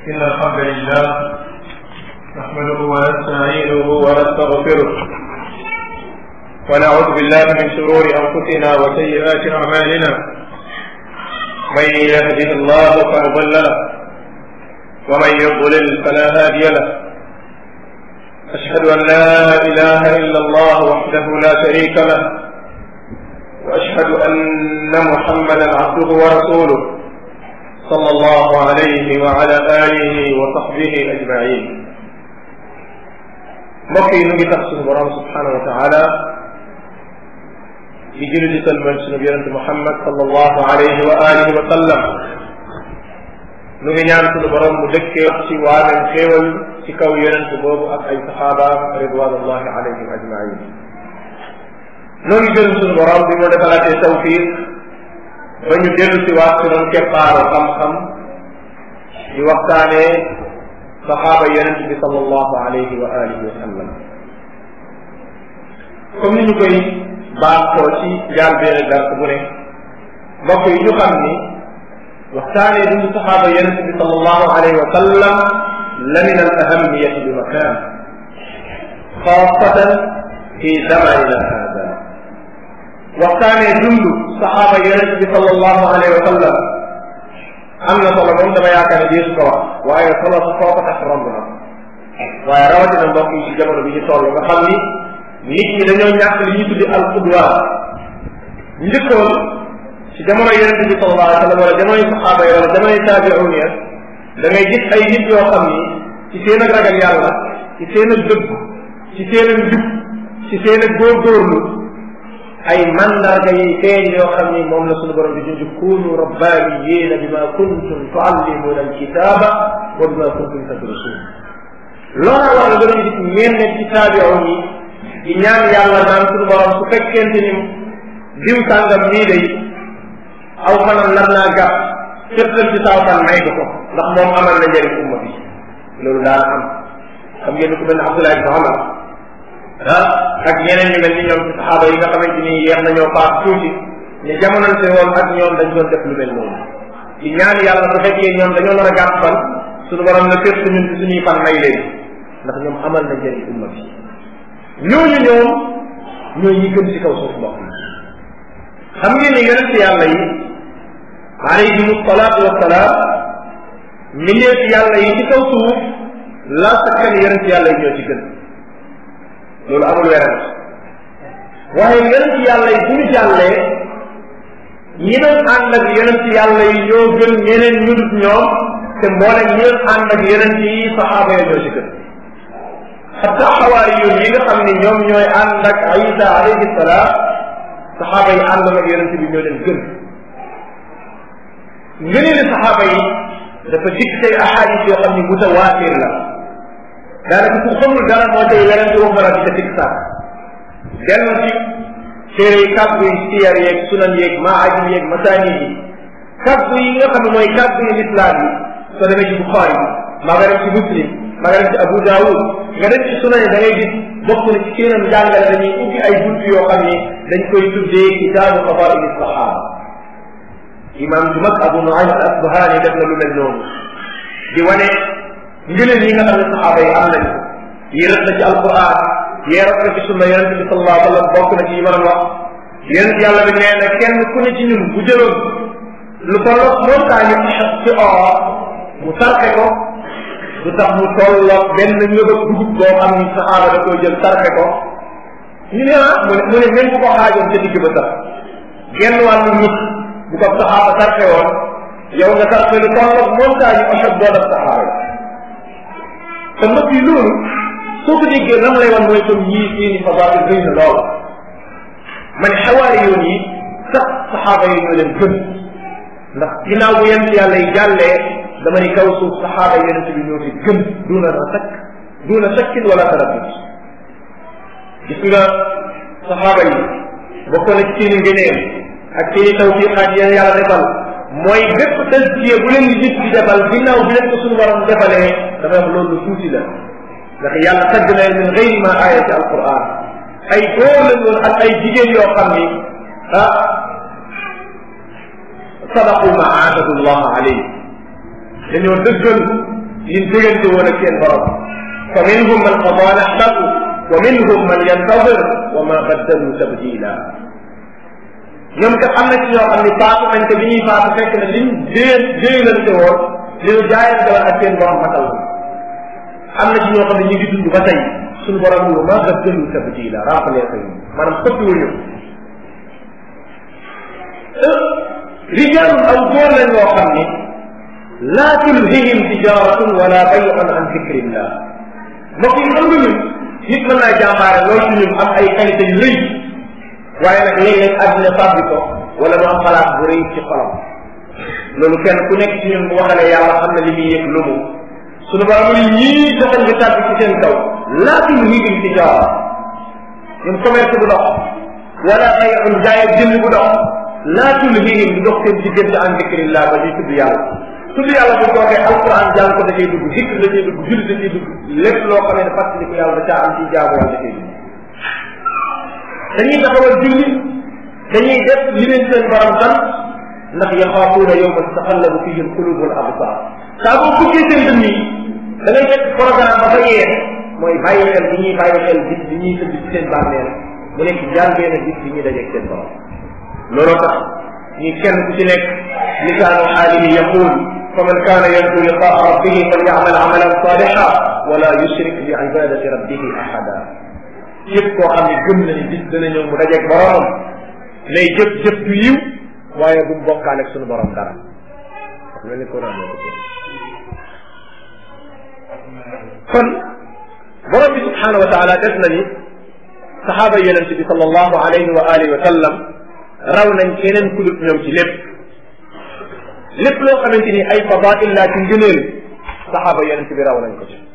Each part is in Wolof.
إن الحمد لله نحمده ونستعينه ونستغفره ونعوذ بالله من شرور أنفسنا وسيئات أعمالنا من يهده الله فلا مضل له ومن يضلل فلا هادي له أشهد أن لا إله إلا الله وحده لا شريك له وأشهد أن محمدا عبده ورسوله صلى الله عليه وعلى آله وصحبه أجمعين mbokk yi nu ngi tax suñu borom subhanahu wa taala di julli di salmal suñu yonente Muhammad sallallahu alayhi wa alihi wa sallam nu ngi ñaan suñu borom mu dëkkee ci waameen xéewal ci kaw yonente boobu ak ay saxaabaam ridwanullahi alayhim ajmain noo ngi gën suñu borom bi mu defalaatee tawfiq ba ñu dellu si waat si doon keppaaru xam-xam di waxtaanee saxaaba yonent bi sallallahu alayhi wa alihi wa sallam comme ni ñu koy baaxoo ci njaal benn dars bu ne mbokk yi ñu xam ni waxtaanee dundu saxaaba yonent bi sallallahu alayhi wa sallam la min al ahamiyati bi makan xaasatan fi zamanina hada waxtaanee dundu saxaaba yonent bi sallallahu alayhi wa sallam am na solo moom dama yaakaar ne deesu ko wax waaye solo su foo ko tax romb na waaye rawatina mbokk yi ci jamono bi ñu toll nga xam ni nit ñi dañoo ñàkk li ñu tuddi al qudwa njëkkoon ci jamono yonent bi sallallahu alayhi wa sallam wala jamonoy saxaaba yi wala jamonoy taabi'un ya da ngay gis ay nit yoo xam ni ci seen ak ragal yàlla ci seen ak dëgg ci seen ak njub ci seen ak góorgóorlu ay mandarga yi feeñ yoo xam ni moom la suñu borom di junj kunu rabbaaniyiina bima kuntum tuallimuuna alkitaaba wa bima kuntum tadrusuun loola war nga doon gis ñenn ci taabi'un yi di ñaan yàlla naan suñu borom su fekkente ni diw sàngam nii day aw fanam nar naa gàtt fettal ci saw fan may ko ko ndax moom amal na njëriñ umma bi loolu daan am xam ngeen ku mel ne Abdullah ibn Umar ah ak ñeneen ñu mel ni ñoom ci saxaaba yi nga xamante ni yeex nañoo paas tuuti ne jamonante woon ak ñoom dañ doon def lu mel noonu di ñaan yàlla bu fekkee ñoom dañoo nar a gàtt fan suñu borom na fépp ñun ci suñuy fan may leen ndax ñoom amal na njëriñ umma bi ñooñu ñoom ñooy ñi gën ci kaw suuf mbokk yi xam ngeen ni yonent yàlla yi alayhim salaatu wasalaam mbindeef yàlla yi ci kaw suuf la sakkan yonent yàlla yi ñoo ci gën loolu amul werante waaye yonent yàlla yi bu ñu jàllee ñi doon ànd ak yonent yàlla yi ñoo gën ñeneen ñu dut ñoom te mboolem ñi doon ànd ak yonent yi saxaaba yi ñoo ci gën xatta xawaari yoon yi nga xam ne ñoom ñooy ànd ak Isa alayhi salaam saxaaba yi àndoon ak yonent bi ñoo leen gën ngëneeli saxaaba yi dafa dikk say ahadis yoo xam ni mutawaatir la daanaka ku xamul dara moo tey werante wax dara di ca tig sax dellu ci téere yi kàddu yi siyar yeeg sunan yeeg maajim yeeg masaani yi kàddu yi nga xam ne mooy kàddu yi lislaam yi soo demee ci Buxaari maa nga dem ci Muslim maa nga dem ci Abu Daawud nga dem ci sunan yi da ngay gis bokk na ci seenam jàngale dañuy ubbi ay buntu yoo xam ni dañ koy tuddee kitaabu fadaili saxaaba imam ju mag Abu Nuaym al Asbahani def na lu mel noonu di wane ngëneel yi nga xam ne saxaaba yi am nañ ko yi rëdd na ci alquran yi rëdd na ci sunna yonent bi sallallahu alayhi wa sallam bokk na ci yi ma doon wax yonent yàlla bi nee na kenn ku ne ci ñun bu jëloon lu tolloog montagne ci or mu sarxe ko du tax mu tolloog benn ngëbëg dugub boo xam ni saxaaba da koy jël sarxe ko ñu ne ah mu ne mu ne même bu ko xaajoon ca digg ba sax genn wàllu nit bu ko saxaaba sarxe woon yow nga sarxe lu tolloog montagne Uhud boo def saxaaba te mbokk yi loolu soo ko déggee lan lay wan mooy comme ñii seeni fadail rëy na lool man xawaari yoon yi sax saxaaba yi ñoo leen gën ndax ginnaaw bu yent yàlla yi jàllee dama ni kaw suuf saxaaba yi yonent bi ñoo fi gën duuna rasak duuna sakkin wala taraddud gis nga saxaaba yi bokk na ci seeni ngëneel ak seeni tawfiqaat yéen yàlla defal mooy bépp tazkiya bu leen di nit di defal ginnaaw bi leen ko suñu borom defalee dafa am loolu tuuti la ndax yàlla tagg na leen min gayri ma aaya ci alquran ay góor lañ woon ak ay jigéen yoo xam ni ah sadaqu ma aahadu llah alayhi dañoo dëggal liñ déggante woon ak seen borom fa minhum man qada nahbahu wa minhum man yantadir wa ma baddalu tabdila ñoom kat am na ci ñoo xam ne faatu nañ te bi ñuy faatu fekk na liñ dée déelante woon li ñu jaayante woon ak seen borom matal am na ci ñoo xam ne ñu ngi dund ba tey suñu borom yu ma baddalu tabdila rappelé ko ñu maanaam xëppiwuñu rijaalun aw góor lañ yoo xam ni laa tulhihim tijaratun wala bayun an dicrillah mbokk yi xam nga ñun nit mën naa jàmbaare loolu ci ñun am ay qualité yu rëy waaye nag léeg-léeg àddina fàbbi ko wala mu am xalaat bu rëy ci xolam loolu kenn ku nekk ci ñun bu waxalee yàlla xam na li muy yëg lu mu suñu borom yi ñii joxañ nga tàbbi ci seen kaw laa tulhihim tijara ñun commerce bu dox wala bayun jaay ak jënd bu dox laa tulhihim du dox seen diggante an dicrillah ba ñuy tudd yàlla tudd yàlla bu toogee alquran jàng ko da cay dugg zikr da cay dugg julli da cay dugg lépp loo xamee ne fàttali ko yàlla da caa am ci jaamu yàlla da cay dugg dañuy taxawal julli dañuy def li leen seen borom sant ndax yaxaafuuna yowman taxallabu fihi alqulub wal absar saa boo fukkee seen dënn yi da ngay fekk programme ba fa yee mooy bàyyi xel bi ñuy bàyyi xel bis bi ñuy tëdd ci seen bàmmeel mu nekk jàngee na bis bi ñuy dajeeg seen borom looloo tax ñi kenn ku ci nekk lisaanu xaalihi yaqul faman kaana yarju liqaa rabbihi falyamal amalan saliha wala yushrik bi ibadati rabbihi ahada yëpp koo xam ne gëm na ni bis dana ñëw mu dajeeg boromam lay jëf jëf ju yiw waaye bu mu bokkaale ak sunu borom dara mel ni ko naan ko kon borom bi subhanahu wa taala def na ni saxaaba yonent bi sallallahu alayhi wa alihi wa sallam raw nañ keneen ku dut ñoom ci lépp lépp loo xamante ni ay fadail laa ci ngëneel saxaaba yonent bi raw nañ ko ci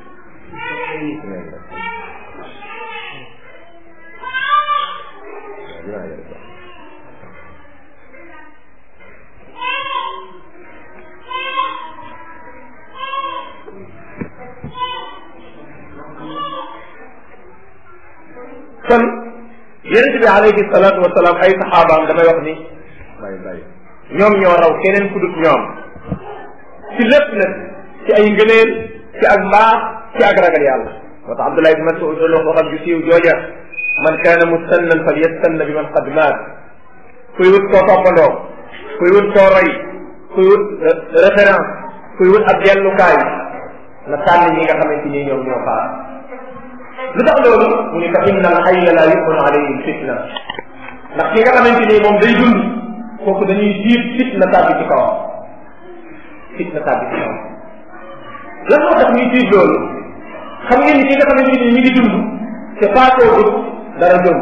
kon yonent bi alayhi salaatu wasalaam ay saxaabaam damay wax ni bàyyi bàyyi ñoom ñoo raw keneen ku dut ñoom ci lépp nag ci ay ngëneel ci ak mbaax ci ak ragal yàlla moo tax Abdullah ibn Mas'ud doon wax waxam ju siiw jooja man kaana mustannan fal yastanna bi man qad maat kuy wut koo toppandoo kuy wut koo roy kuy wut référence kuy wut ab dellukaay na tànn ñi nga xamante ni ñoom ñoo faat lu tax loolu mu ne fa inna al hayya la yukunu alayhi fitna ndax ki nga xamante ni moom day dund kooku dañuy jiit fitna tàbbi ci kawam fitna tàbbi ci kawam lan moo tax ñuy jiit loolu xam ngeen ni ki nga xamante ni mi ngi dund te faatoo gut dara jomb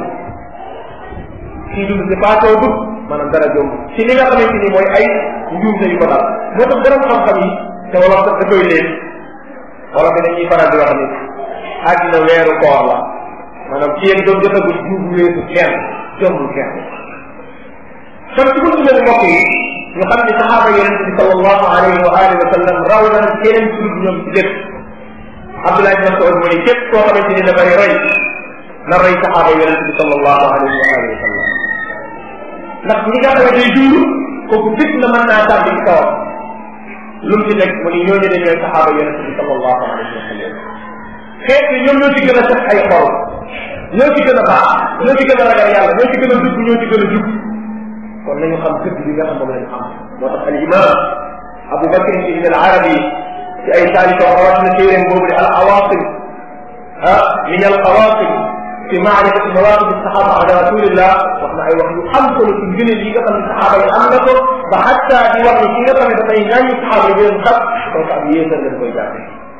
kii dund te faatoo gut maanaam dara jomb ci li nga xamante ni mooy ay njuumte yu ko dal moo tax borom xam-xam yi te wala sax da koy leen wala bi dañuy faral di wax ni àddina weeru koor la maanaam ci yéen doon jotagul juub weesu kenn jombul kenn kon ci buntu leen mbokk yi ñu xam ne saxaaba yonente bi sallallahu alayhi wa alihi wa sallam raw na keneen ci dul ñoom ci lépp Abdullah ibn Mas'ud mu ne képp koo xamante ni dafay roy na roy saxaaba yonente bi sallallahu alayhi wa alihi wa sallam ndax ñi nga xamante ni dund kooku fit na mën naa tàbbi ci kawam lu mu ci nekk mu ni ñooñu de ñooy saxaaba yonente bi sallallahu alayhi wa sallam xeet yi ñoom ñoo ci gën a set ay xol ñoo ci gën a baax ñoo ci gën a ragal yàlla ñoo ci gën a dugg ñoo ci gën a jub kon nañu xam dëgg bi nga xam moom lañu xam moo tax al imam Abu Bakr ibn al Arabi ci ay taalifam rawat na téeréem boobu ne al awasim ah min al qawasim fi maarifati mawaqif sahaba ala rasulillah wax na ay wax yu am solo ci ngëneel yi nga xam ne saxaaba yi am na ko ba xatta di wax ni ki nga xam ne dafay ñaañu saxaaba yi leen xat kooku ab yéesal lañ koy jàppe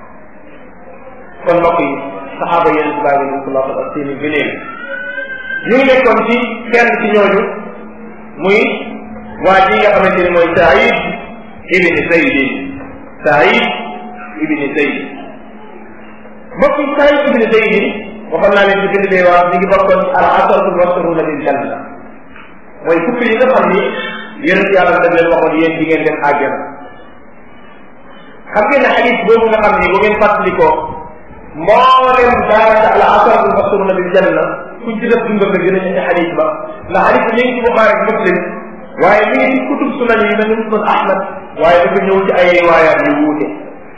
kon mbokk yi saxaaba yéen si bàyyi nabi sallallahu alayhi wa sallam seen i gëneel ñu ngi nekkoon ci kenn ci ñooñu muy waa ji nga xamante ni mooy Saïd ibni Zayd Saïd ibni Zayd mbokk yi Saïd ibni Zayd waxoon naa leen ci bind bee waa ñu ngi bokkoon ci al asharatu mubashsharuna bil janna mooy fukk yi nga xam ni yonent yàlla daf leen waxoon yéen di ngeen dem àjjana xam ngeen ne xadis boobu nga xam ni bu ngeen fàttalikoo mboolem daanaka al asharatu mubashsharuna bil janna kuñ ci def dundal nga gën a ci xadis ba ndax xadis bi ñu ngi ci Buxaari ak Muslim waaye mi ngi ci kutub sunan yi mel ni musnad Ahmad waaye dafa ñëw ci ay riwaayaat yu wuute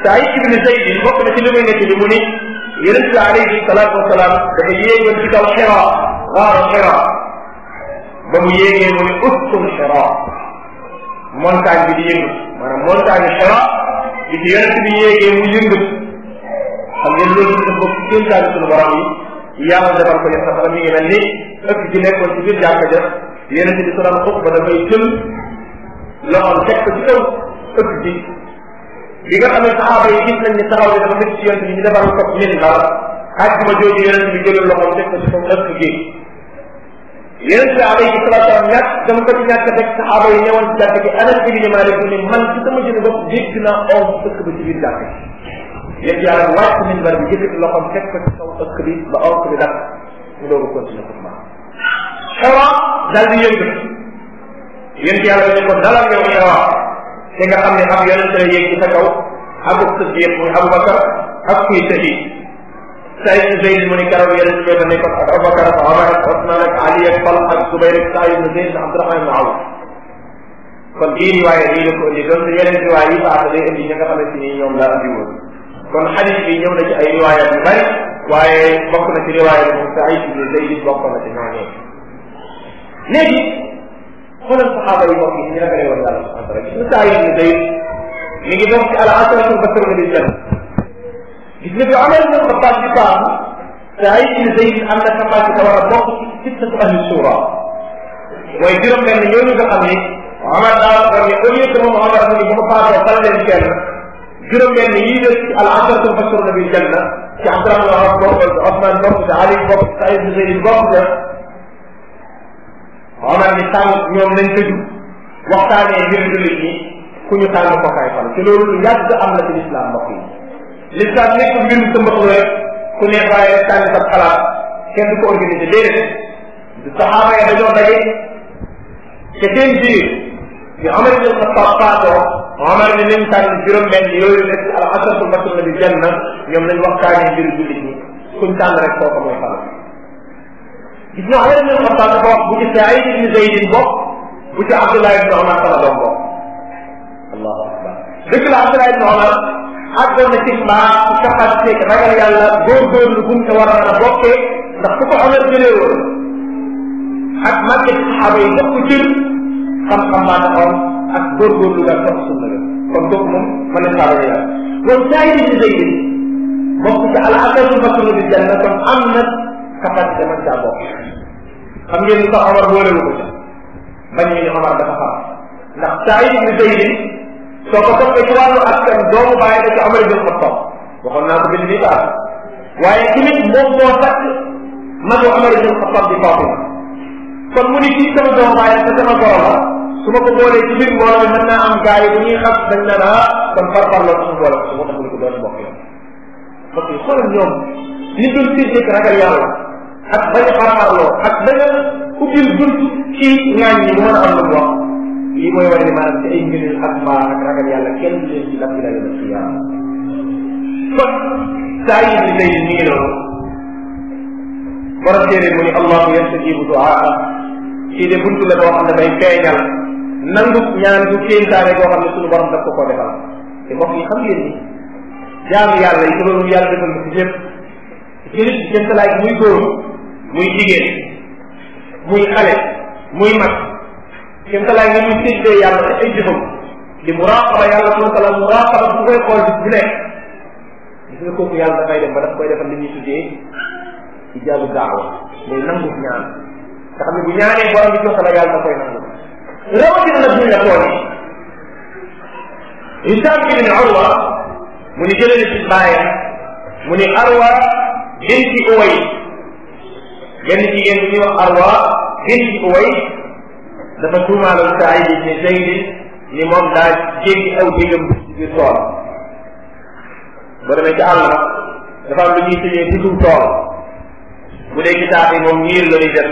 Saïd ibn Zayd bokk na ci li muy nekk li mu ni yonent bi alayhi salaatu wasalaam dafa yéegoon ci kaw Xira waaru Xira ba mu yéegee mu ni uskun Xira montagne bi di yëngu maanaam montagne Xira bi ci yonent bi yéegee mu yëngu xam ngeen loolu dafa bokk ci kéemtaani sunu borom yi yàlla defal ko yéen sax mi ngi mel ni ëpp ji nekkoon ci biir jàkka ja yonent bi su daan xut ba dafay jël loxoom teg ko ci kaw ëpp ji bi nga xam ne saxaaba yi gis nañ ne taxaw ne dafa métti ci yonent bi ñu defal ko min dara àjjuma jooju yonent bi jëlal loxoom teg ko ci kaw ëpp gi yonent bi alayhi salatu wasalam ñàkk dama ko ci ñàkk teg saxaaba yi ñëwoon ci jàkk gi anas bi ni Maalik mu ne man ci sama jënd bopp dégg naa oom ëkk ba ci biir jàkk gi yéen yàlla wàcc min bar bi yëkkati loxoom teg ko ci kaw ëkk bi ba onk bi dakk mu doog a continuer ko ma xewa dal di yëngu yéen yàlla ne ko dalal yow xewa te nga xam ne ab yonent la yéeg ci sa kaw abu siddiq muy abubakar ak kuy sahid Saïd ibn Zayd mu ni keroog yonent bi dafa nekkoon ak Abubakar ak Omar ak Osman ak Ali ak Talha ak Zubayr ak Saïd ibn Zayd ak Abdurahman ibn Awf kon bii riwaaya bii la ko indi donc yeneen riwaaya yi baax day indi ñi nga xamante ni ñoom la andi woon kon xadis bi ñëw na ci ay riwaaya yu bari waaye bokk na ci riwaaya bi moom Saïd ibn Zayd bokk na ci ñooñee léegi xoolal saxaaba yi bokk yi ñu ragale woon yàlla subhanahu wa taala gis nga Saïd ibn Zayd mi ngi bokk ci al asratul basaruna bil janna gis nga bi Omar ibn Xattaab di baax Saïd ibn Zayd am na capacité war a bokk ci sittatu ahli suura mooy juróom benn ñooñu nga xam ni Omar daa war ni au lieu que moom Omar mu ni bu ko faatoo fal leen kenn juróom benn yii des ci al asharatu mubashiruna bil janna ci Abdurahman wax bokk Osman bokk ci Ali bokk Saïd ibn Zayd bokk ca Omar ni tànn ñoom nañ tëju waxtaanee mbir jullit ñi ku ñu tànn ko kay fal te loolu lu yàgg am na ci lislaam mbokk yi l'islam nekk mbirum tëmbaxlu rek ku ne bàyyi rek tànn sa xalaat kenn du ko organisé déedéet du saxaaba ya dañoo daje te seen biir bi Omar ibn Xattaab faatoo Omar ni nañ tànn juróom benn yooyu nekk al asratul basruna bi janna ñoom nañ waxtaanee mbiru jullit ñi kuñ tànn rek kooku mooy xalaat gis nga Omar ibn Xattaab dafa wax bu ci Saïd ibn Zayd bokk bu ci Abdullah ibn Omar sama doom bokk allahu akbar dëgg la Abdullah ibn Omar àggoon na ci mbaa ci capacité que ragal yàlla góorgóorlu bu mu ca war a mën a bokkee ndax ku ko Omar jëlee woon ak màgge ci saxaaba yi jox ko cër xam-xam baa taxoon ak góorgóorlu nga topp sunna ga kon kooku moom mën na saa yàlla kon Saïd ibn Zayd bokk ci al asratul basruna bil janna kon am na capacité man caa bokk xam ngeen ni sax Omar boolewu ko ca bañ ñu ne Omar dafa xam ndax Saïd ibn Zayd soo ko toppee ci wàllu askan doomu bàyyi da ci Omar ibn Xattaab waxoon naa ko bind bi baax waaye tamit moom moo takk magu Omar ibn Xattaab di Fatima kon mu ni kii sama doomu bàyyi te sama goro la su ma ko boolee ci biir mbooloo mi mën naa am gars yi bu ñuy xas dañ na naa kon par par loolu suñu boole ko su ma tax mu ko doon bokk yoon parce que xoolal ñoom li dul fii ragal yàlla ak bañ a xarxarloo ak bañ a ubbil bunt ci ñaañ ñi mu mën a am lu mu wax lii mooy wane ni maanaam ci ay ngëneel ak mbaa ak ragal yàlla kenn du leen ci daf ila yawm alqiyama kon saa yi ni tey mi ngi noonu borom téere mu ni allahu yastajibu duaa kii de buntu la boo xam ne day feeñal nangu ñaan du kéntaane boo xam ne suñu borom daf ko koo defal te mbokk yi xam ngeen ni jaamu yàlla yi te loolu yàlla defal ko ci ñëpp jëlit ci jëntalaay muy góor muy jigéen muy xale muy mag jëntalaay ni muy séddee yàlla te ay jëfam di muraqaba yàlla subhanahu wa taala muraqaba bu koy xool bis bu nekk gis nga kooku yàlla dafay dem ba daf koy defal li ñuy tuddee ijaabu daawa mooy nangu ñaan nga xam ne bu ñaanee borom bi jox la yàlla da koy nangu rawatina nag buñ la tooñee Hisaam ibn Urwa mu ni jëlee ci baayam mu ni Arwa binti Uway benn jigéen bu ñuy wax Arwa binti Uway dafa tuumaaloon Saïd ibn Zayd ni moom daa jéggi aw jégam ci biir tool boo demee ci àll ba dafa am lu ñuy tuddee dugub tool bu dee ci taax yi moom ñiir la ñuy def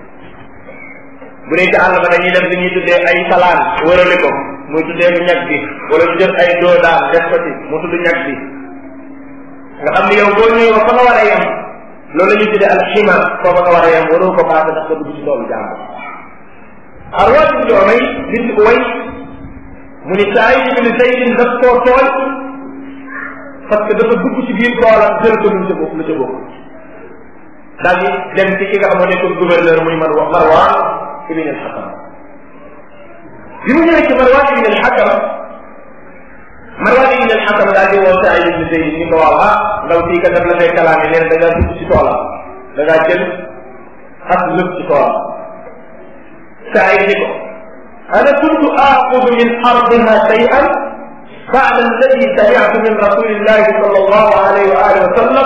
bu dee ci àll ba dañuy def li ñuy tuddee ay salaan wërale ko muy tuddee ko ñag bi wala ñu def ay doo daan def ko ci mu tudd ñag bi nga xam ni yow boo ñëwee ba fa nga war a yem loolu la ñuy tuddee alxima foofa nga war a yem waroo ko paase ndax nga dugg ci toolu jàmbur arwa bi joomay bint uway mu ni Saïd ibn Zayd daf koo tooñ parce que dafa dugg ci biir toolam jël ko lu ca bokk lu ca bokk daal di dem ci ki nga xam ne nekkoon gouverneur muy man wax Marwan ibn al-Hakam bi mu ñëwee ci Marwan ibn al-Hakam Marwan ibn al-Hakam daal di woo Saïd ibn Zayd ni ko waaw ah ndaw sii kat daf la fay kalaame nee na da ngaa dugg ci toolam da ngaa jël ak lëpp ci toolam Saïd ni ko ana kuntu aaxudu min ardiha shay'an بعد الذي سمعت من رسول الله صلى الله عليه وآله وسلم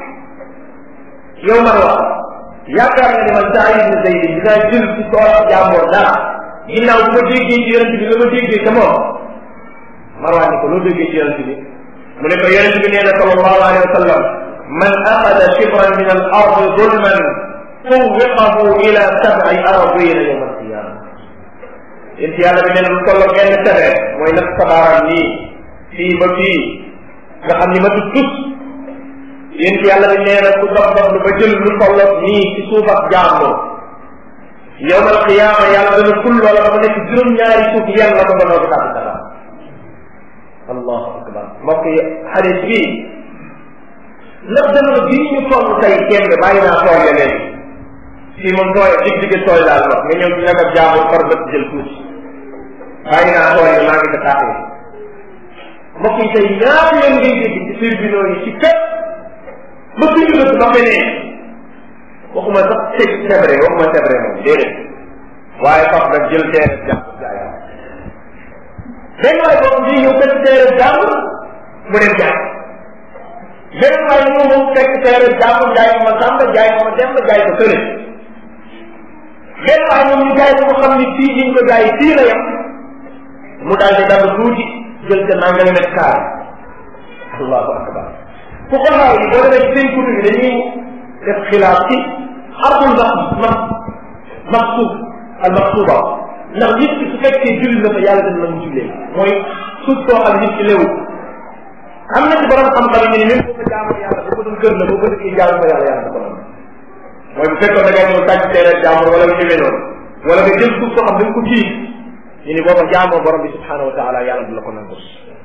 يوم الوقت yaakaar nga ne man Saïd ibn Zayd dinaa jël ci tool jàmbur dara ginnaaw bu ma déggee ci yonent bi la ma déggee ca moom Marwaan ni ko loo déggee ci yonent bi mu ne ko yonent bi nee na sallallahu alayhi wa sallam man axada shibran min al ardi zulman tuwiqahu ila sab'i aradina yawma alqiyama yéen ci yàlla bi nee na lu tolloo benn tebe mooy nag sabaaram nii fii ba fii nga xam ni ma tut tus yéen ci yàlla bi nee na ku dox dox lu ba jël lu tolloo nii ci suuf ak jàmbur yawmal qiyaama yàlla dana ful loola ba mu nekk juróom-ñaari suuf yenn la ko ba noo ko tàbbi dara allahu akbar mbokk yi xadis bi ndax jamono bii ñu toll tey kenn bàyyi naa tool ya léegi fii moom tooy dig digg tooy daal wax nga ñëw ci nag ab jàmbur far bët jël tuuti bàyyi naa tool yi maa ngi ko tàqee mbokk yi tey ñaata yoon ngay dégg ci tribunaux yi ci fépp ba suñu bët ba feneen waxuma sax teg sebre waxuma sebre moom déedéet waaye faf nag jël teere jàpp jaay benn waay boobu bii ñëw fekk teere jàmm mu dem jaay benn waay ñëw moom fekk teere jàmm jaay ma sàmba jaay ma demba jaay ko fële benn waay moom ñu jaay ko mu xam ni fii ñu ko jaay fii la yem mu daal di dagg tuuti jël ca nangami mètre carré allahu akbar fu xolaaw yi boo demee ci seen kutu bi dañuy def xilaaf ci ardul max max maxsuub al maxsuuba ndax nit ki su fekkee julli na fa yàlla dana la mu jullee mooy suuf soo xam nit ki léwu am na ci borom xam-xam yi ne même boo ko jaamoo yàlla bu ko doon kër la boo ko dëkkee jaamu fa yàlla yàlla ko doon mooy bu fekkoon da ngay ñëw tàcc teere jaamur wala lu demee noonu wala nga jël suuf soo xam da nga ko tiit ñu ni boo ko jaamoo borom bi subhanahu wa taala yàlla du la ko nangu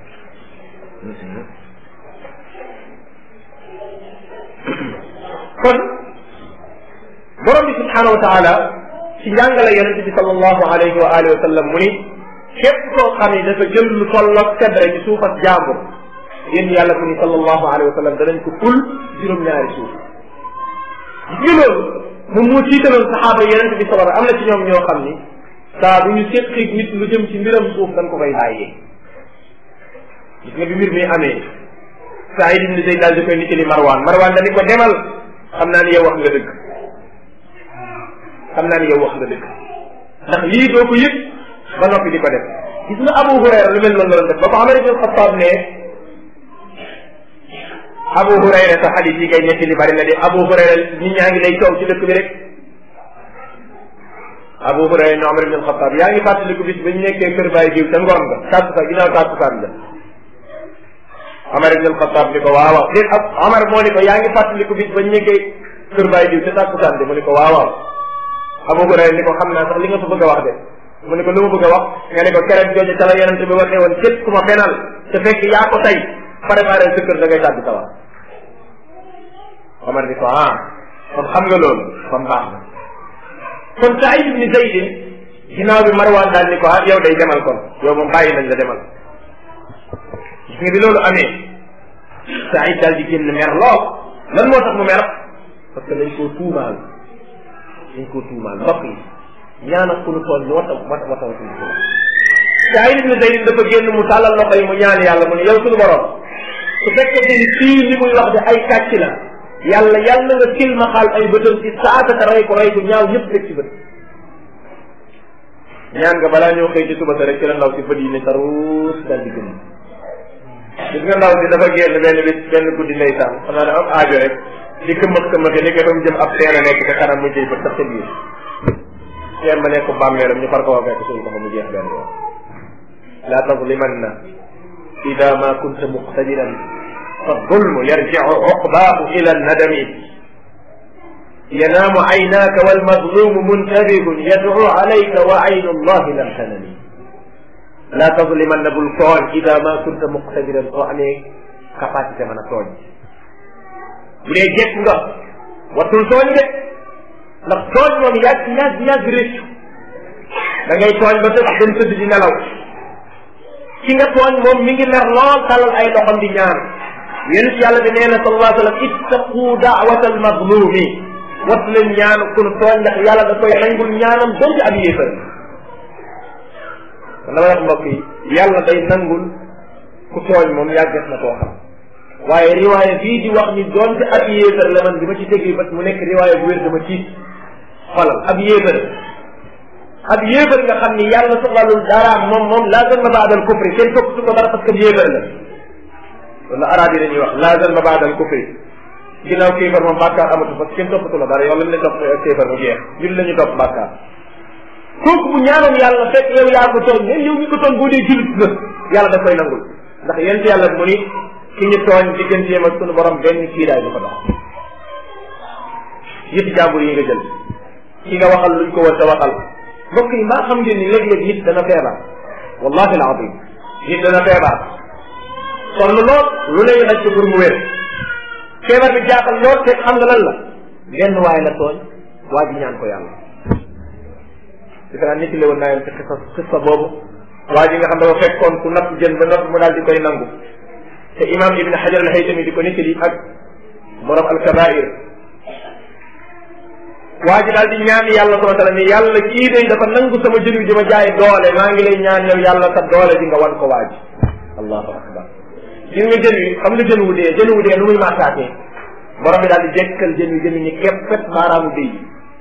kon borom bi subhanahu wa taala ci njàngale yonente bi sallallahu alayhi wa alihi wa sallam mu ni képp koo xam ne dafa jël lu tolloog sebre ci suufas jàmbur yéen yàlla mu ni sallallahu alayhi wa sallam danañ ko ful juróom-ñaari suuf gis nga loolu moom moo tiitaloon saxaaba yonente bi sallallahu am na ci ñoom ñoo xam ni saa bu ñu séqig nit lu jëm ci mbiram suuf dañ ko koy bàyyee gis nga bi mbir mi amee Saïd ibn Zayd daal di koy nit ni Marwan Marwan dañu ko demal xam naa ni yow wax nga dëgg xam naa ni yow wax nga dëgg ndax lii doo ko yëg ba noppi di ko def gis nga Abu Hurayra lu mel noonu la doon def ba ko Umar ibn Xattaab ne Abu Hurayra sa xadis yi ngay nekk li bari na de Abu Hurayra nit ñaa ngi lay coow ci dëkk bi rek Abu Hurayra ne Umar ibn Xattaab yaa ngi fàttaliku bis ba ñu nekkee kër Baay diw ca ngoon nga tàkkusaan ginnaaw tàkkusaan la Omar ibn al-Khattab ni ko waaw waaw déet ak Omar moo ni ko yaa ngi fàttaliku bis ba ñu nekkee kër Baay diw ca tàkkusaan de mu ni ko waaw waaw Abu Hurayra ni ko xam naa sax li nga fa bëgg a wax de mu ni ko lu ma bëgg a wax nga ne ko keroog jooju ca la yonente bi waxee woon képp ku ma fenal te fekk yaa ko tey préparé sa kër da ngay tàbbi sawar Omar ni ko ah kon xam nga loolu kon baax na kon Saïd ibn Zayd ginnaaw bi Marwan daal ni ko ah yow day demal kon yow moom bàyyi nañ la demal gis nga bi loolu amee Saïd daal di génn mer lool lan moo tax mu mer parce que dañ koo tuumaal dañ koo tuumaal mbokk yi ñaana ku nu tool ñu wata wata wata wata Saïd ibn Zayd dafa génn mu tàllal loxo yi mu ñaan yàlla mu ne yow suñu borom su fekkee ni fii li muy wax de ay kàcc la yàlla yàlla nga kilmaxaal ay bëtam ci saata te rey ko rey ko ñaaw ñëpp rek ci bët ñaan nga balaa ñëw xëy ci suba sa rek ci la ndaw si bët yi ne saruus daal di gën gis nga ndaw si dafa génn benn bis benn guddi ndeysaan xam naa ne am aajo rek di këmbax këmbaxi ni ko doon jëm ab teen a nekk ca kanam mu jëy ba sax ca biir teen ba nekk bàmmeelam ñu far ko wa fekk suñ ko fa mu jeex benn yoon laa tazlimanna ida ma kunta muqtadiran fa zulmu yarjicu uqbaahu ila nadami yanaamu aynaaka walmazlumu muntabihun yadcu alayka wa aynu allahi lam tanami laa tazlimanna bul tooñ ida ma kunta muqtadiran soo amee capacité mën a tooñ bu dee jekk nga wattul tooñ de ndax tooñ moom yàgg yàgg yàgg réccu da ngay tooñ ba tëdd dem tëdd di nelaw ki nga tooñ moom mi ngi mer lool talal ay loxom di ñaan yonent yàlla bi nee na sallallahu alayhi wa sallam ittaqu daawata al mazlumi wattu leen ñaan kun tooñ ndax yàlla da koy nangul ñaanam donte ab yéefar kon dama wax mbokk yi yàlla day nangul ku tooñ moom yàggat na koo xam waaye riwaaya bii di wax ni doonte ab yéefar la man bi ma ci tegee bët mu nekk riwaaya bu wér dama tiit xolal ab yéefar ab yéefar nga xam ni yàlla soxlalul daraam moom moom laa zanba baadal kufri kenn topp su ko dara parce que yéefar la wala arab yi dañuy wax laa zanba baadal kufri ginnaaw kéefar moom bàkkaar amatu parce que kenn toppatu la dara yow lañ leen topp kéefar mu jeex ñun la ñu topp bàkkaar kooku bu ñaanoon yàlla fekk yow yaa ko tooñ mais yow mi ko tooñ boo dee julit nga yàlla da koy nangul ndax yent yàlla mu ni ki ñu tooñ digganteem ak sunu borom benn kiiraay du ko dox yëpp jàmbur yi nga jël ki nga waxal luñ ko war a waxal mbokk yi maa xam ngeen ni léeg-léeg nit dana feebar wallahi alazim nit dana feebar sonn lool lu lay nag ci pour mu wér feebar bi jaaxal lool te xam nga lan la benn waay la tooñ waa ji ñaan ko yàlla defe naa nit la woon naa yem ci xisa xisa boobu waa ji nga xam dafa fekkoon ku napp jën ba napp mu daal di koy nangu te imam ibn hajar al haytami di ko nettali ak borom al kabair waa ji daal di ñaan yàlla subhanahu wa taala ni yàlla kii day dafa nangu sama jën wi di ma jaay doole maa ngi lay ñaan yow yàlla sa doole di nga wan ko waa ji allahu akbar gis nga jën wi xam nga jën wu dee jën wu dee nu muy maataatee borom bi daal di jekkal jën wi jën wi ni keppet baaraamu déy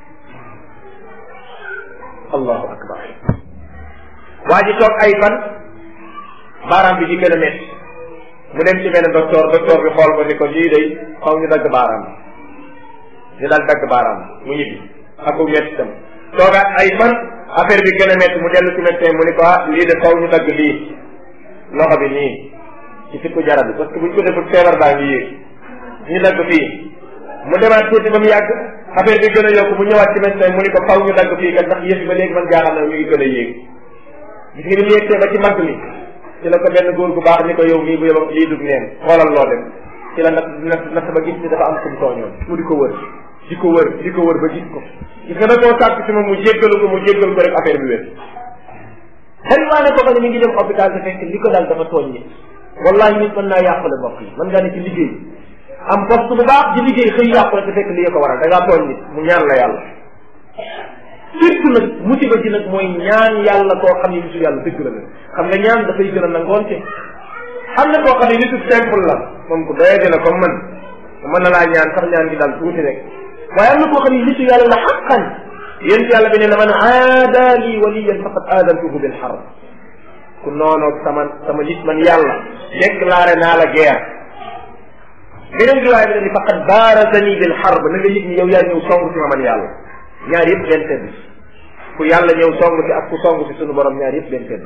allahu akbar waa ji toog ay fan baaraam bi di gën a métti mu dem ci benn docteur docteur bi xool ko ni ko lii day xaw ñu dagg baaraam ñu daal dagg baaraam mu ñibbi ak ku métti tam toogaat ay fan affaire bi gën a métti mu dellu ci médecin mu ni ko ah lii de xaw ñu dagg lii loxo bi nii ci fikku jarab bi parce que buñ ko defut feebar baa ngi yéeg ñu dagg fii mu demaat tuuti ba mu yàgg affaire bi gën a yokk mu ñëwaat ci médecin mu ni ko faw ñu dagg fii kat ndax yëf yi ba léegi man jaaxal na mi ngi gën a yéeg gis nga ni mu yéegtee ba ci mag mi ci la ko benn góor gu baax ni ko yow mii bu yow lii dug neen xoolal loo dem ci la nat nat nat ba gis ni dafa am kum tooñoon mu di ko wër di ko wër di ko wër ba gis ko gis nga da koo sàkk ci moom mu jéggalu ko mu jéggal ko rek affaire bi wér xëy waa ne ko ko ne mi ngi dem hôpital te fekk li ko dal dafa tooñ nit wallahi nit mën naa yàqule mbokk yi mën ngaa ne ci liggéey am poste bu baax di liggéey xëy yàqule te fekk lii ko waral da ngaa tooñ nit mu ñaan la yàlla surtout nag musiba ji nag mooy ñaan yàlla koo xam ne nitu yàlla dëgg la nag xam nga ñaan dafay gën a nangoonte am na koo xam ne nitu simple la moom ku doye dina comme man mën na laa ñaan sax ñaan gi daal tuuti rek waaye am na koo xam ne nitu yàlla la xaqan yéen yàlla bi ne na man aada lii waliyan faqad aadantuhu bil harb ku noonoog sama sama nit man yàlla déclaré naa la guerre beneen riwaay bi ne ni faqad baarazani bil harb na nga yëg ni yow yaa ñëw song si ma man yàlla ñaar yëpp benn tedd ku yàlla ñëw song si ak ku song si sunu borom ñaar yëpp benn tedd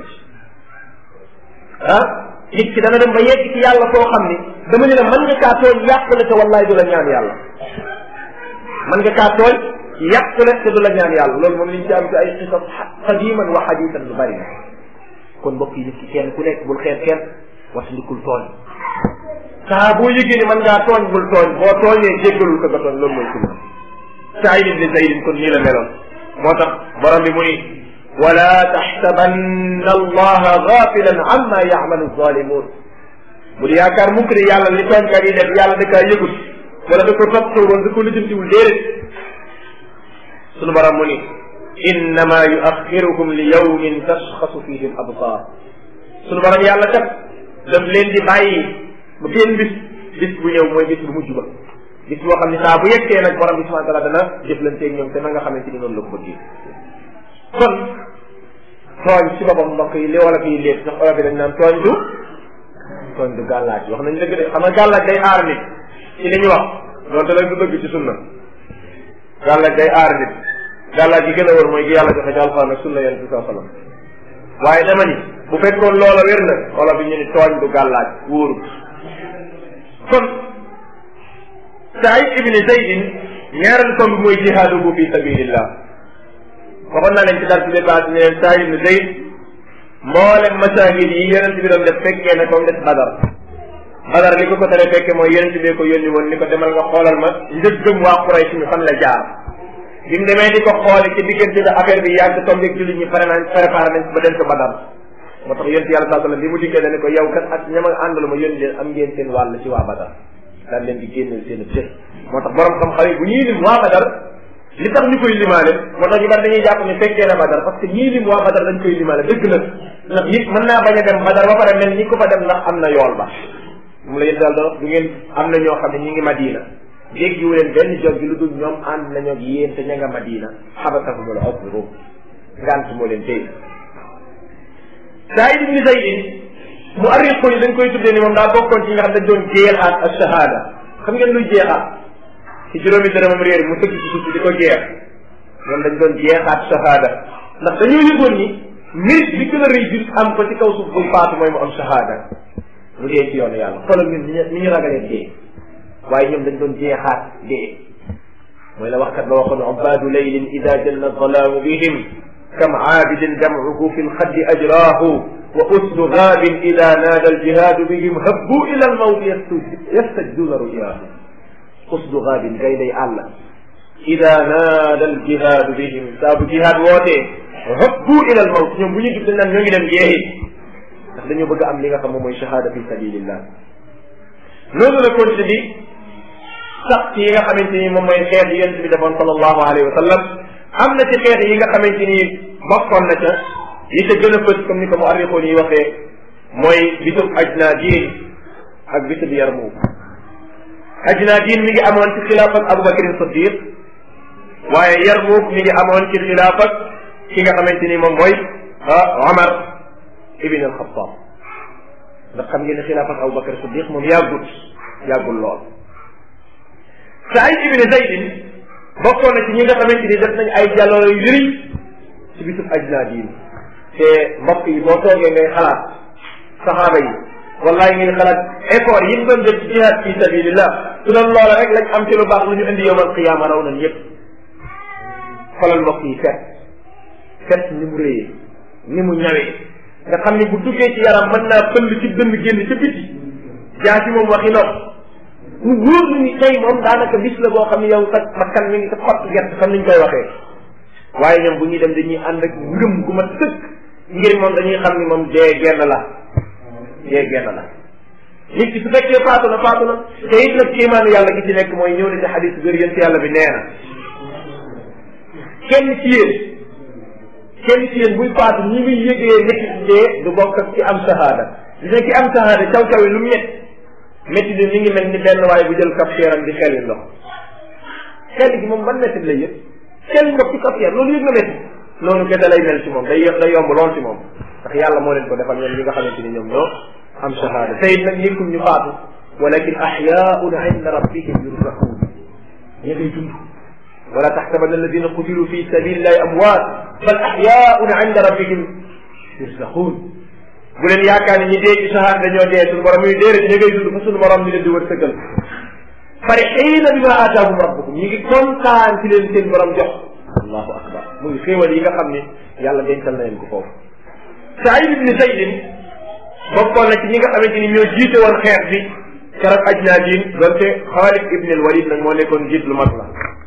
ah nit ki dana dem ba yegg ci yàlla koo xam ni dama ne la mën nga kaa tooñ yàqule te wallahi du la ñaan yàlla mën nga kaa tooñ yàqule te du la ñaan yàlla loolu moom liñ ci am ci ay xisab qadiman wa xadisan lu bari na kon mbokk yi nit ki kenn ku nekk bul xeet kenn watandikul tooñ saa boo yëgee ni mën ngaa tooñ bul tooñ boo tooñee jéggalul ko nga tooñ loolu mooy sunna Saïd ibn Zayd kon nii la meloon moo tax borom bi mu ni wala taxsabanna allaha gafilan amma yacmalu zalimun bu di yaakaar mukk ne yàlla li tooñkat yi def yàlla da kaa yëgut wala da ko toppatoo woon da ko lijjantiwul déedéet sunu borom mu ni innama yuaxirukum li yawmin tashxasu fihi al absar sunu borom yàlla kat daf leen di bàyyi ba benn bis bis bu ñëw mooy bis bu mujj ba bis boo xam ne saa bu yeggee nag borom bi subhanahu wa taala dana jëflanteeg ñoom te na nga xamante ni noonu la ko bëggee kon tooñ ci boppam mbokk yi li wala fii léegi sax olof yi dañ naan tooñ du tooñ du gàllaaj wax nañ dëgg de xam nga gàllaaj day aar nit ci li ñu wax loolu la du dëgg ci sunna gàllaaj day aar nit gàllaaj gi gën a wër mooy gi yàlla joxe ci alxuraan ak sunna yonent bi saa sallam waaye dama ni bu fekkoon loola wér na olof yi ñu ni tooñ du gàllaaj wóorut kon Saïd ibn Zaydin ñaareelu tomb bi mooy jihaaduhu fi sabilillah waxoon naa leen ci dara ci dépassé ne leen Saïd ibn Zayd mboolem masaahid yi yonent bi doon def fekkee na ko des Badar badar li ko ko tere fekke mooy yonent bee ko yónni woon ni ko demal nga xoolal ma njëggëm waa Quraysh mi fan la jaar bi mu demee di ko xoole ci diggante bi affaire bi yàgg tombeeg jullit ñi pare nañ préparé nañ ba dem ko badar moo tax yonent yàlla saa sallam bi mu dikkee dane ko yow kat ak ñama àndal ma yónni leen am ngeen seen wàll ci waa badar daan leen di génneel seen cër moo tax borom xam-xam yi bu ñuy lim waa badar li tax ñu koy limaale moo tax ñu bari dañuy jàpp ne fekkee na badar parce que ñii lim waa badar dañ koy limaale dëgg la ndax nit mën naa bañ a dem badar ba pare mel ni ko fa dem ndax am na yool ba mu la yéen daal doon du ngeen am na ñoo xam ne ñi ngi madina déggiwu leen benn jog gi lu dul ñoom ànd nañoo ak yéen te ña nga madina xabasahumul usru ngant moo leen téye Saïd ibn Zayd mu arriqu yi dañ koy tuddee ni moom daa bokkoon ci nga xam dañ doon jeexaat ak shahada xam ngeen luy jeexaat ci juróomi dërëmam réer mu tëgg ci suuf di ko jeex ñoom dañ doon jeexaat shahada ndax dañoo yëgoon ni mérite bi gën a rëy bis am ko ci kaw suuf bu faatu mooy mu am shahada mu dee ci yoonu yàlla xoolal ñun ni ñu ragalee dee waaye ñoom dañ doon jeexaat dee mooy la waxkat ba waxoon ubaadu laylin ida janna zalaamu bihim kam aabidin damcuhu fi lxaddi ajraahu wa usdu gaabin ida naada aljihaadu bihim habbu ila almawti yastajduuna ruyaahu usdu gaabin gay day àll ida naada aljihaadu bihim saa bu jihaad wootee habbu ila almawt ñoom bu ñu jub dañ naan ñoo ngi dem jeexi ndax dañoo bëgg am li nga xam moom mooy shahada fi sabilillah loolu la continué di sax ci yi nga xamante ni moom mooy xeet yi yonent bi defoon sallallahu alayhi wa sallam am na ci xeet yi nga xamante ni bokkoon na ca yi ca gën a fës comme ni ko mu arrixoon yi waxee mooy bisub ajnaadin ak bisub yarmuuk ajnaadin mi ngi amoon ci xilaafak Abubakar Siddiq waaye yarmuuk mi ngi amoon ci xilaafak ki nga xamante ni moom mooy Omar ibn al-Khattab ndax xam ngeen ne xilaafak Abubakar Siddiq moom yàggut yàggul lool Saïd ibn Zaydin bokkoon na ci ñi nga xamante ni def nañ ay jàlloo yu rëy ci bisub ajnaadin te mbokk yi boo toogee ngay xalaat saxaaba yi wallahi ngay xalaat effort yi mu doon def ci jihaad fi sabilillah su doon loola rek lañ am ci lu baax lu ñu indi yowmal qiyaama raw nañ yépp xoolal mbokk yi fet fet ni mu réyee ni mu ñawee nga xam ni bu duggee ci yaram mën naa pënd ci dënn génn ca biti jaa ci moom waxi nopp mu wóor ni tey moom daanaka bis la boo xam ne yow sa bakkan mi ngi sa xott gerte xam niñ koy waxee waaye ñoom bu ñuy dem dañuy ànd ak ngëm gu ma sëkk ngir moom dañuy xam ni moom dee genn la dee genn la nit ki su fekkee faatu na faatu na te it nag kéemaanu yàlla gi ci nekk mooy ñëw na ci xadis biir yéen yàlla bi nee na kenn ci yéen kenn ci yéen buy faatu ñi muy yëgee métti dee du bokk ak ci am shahada dina ki am shahada caw caw yi lu mu ñett métti bi mi ngi mel ni benn waaye bu jël kafteeram di xel ndox xel gi moom ban métti lay yëg xel ndox ci kafteer loolu yëg na métti noonu kese lay mel ci moom day day yomb lool ci moom ndax yàlla moo leen ko defal ñoom ñi nga xamante ni ñoom ñoo am shahada te it nag nekkul ñu faatu walakin ahyaun inda rabbihim yurzaquun ña ngay dund wala taxsabanna alladina qutilu fi sabilillahi amwaat bal ahyaun inda rabbihim yurzaquun bu leen yaakaar ni ñi dee ci shahada dañoo dee suñu borom yi déedéet ña ngay dund fa suñu borom di leen di wërsëgal farixiina bima aataahum rabbuhum ñi ngi kontaan ci leen seen borom jox allahu akbar muy xéewal yi nga xam ni yàlla dencal na leen ko foofu Saïd ibn Zaydin bokkoon na ci ñi nga xamante ni ñoo jiite woon xeex bi keroog ajnaadin donte Xaalid ibn al Walid nag moo nekkoon jiit lu mag la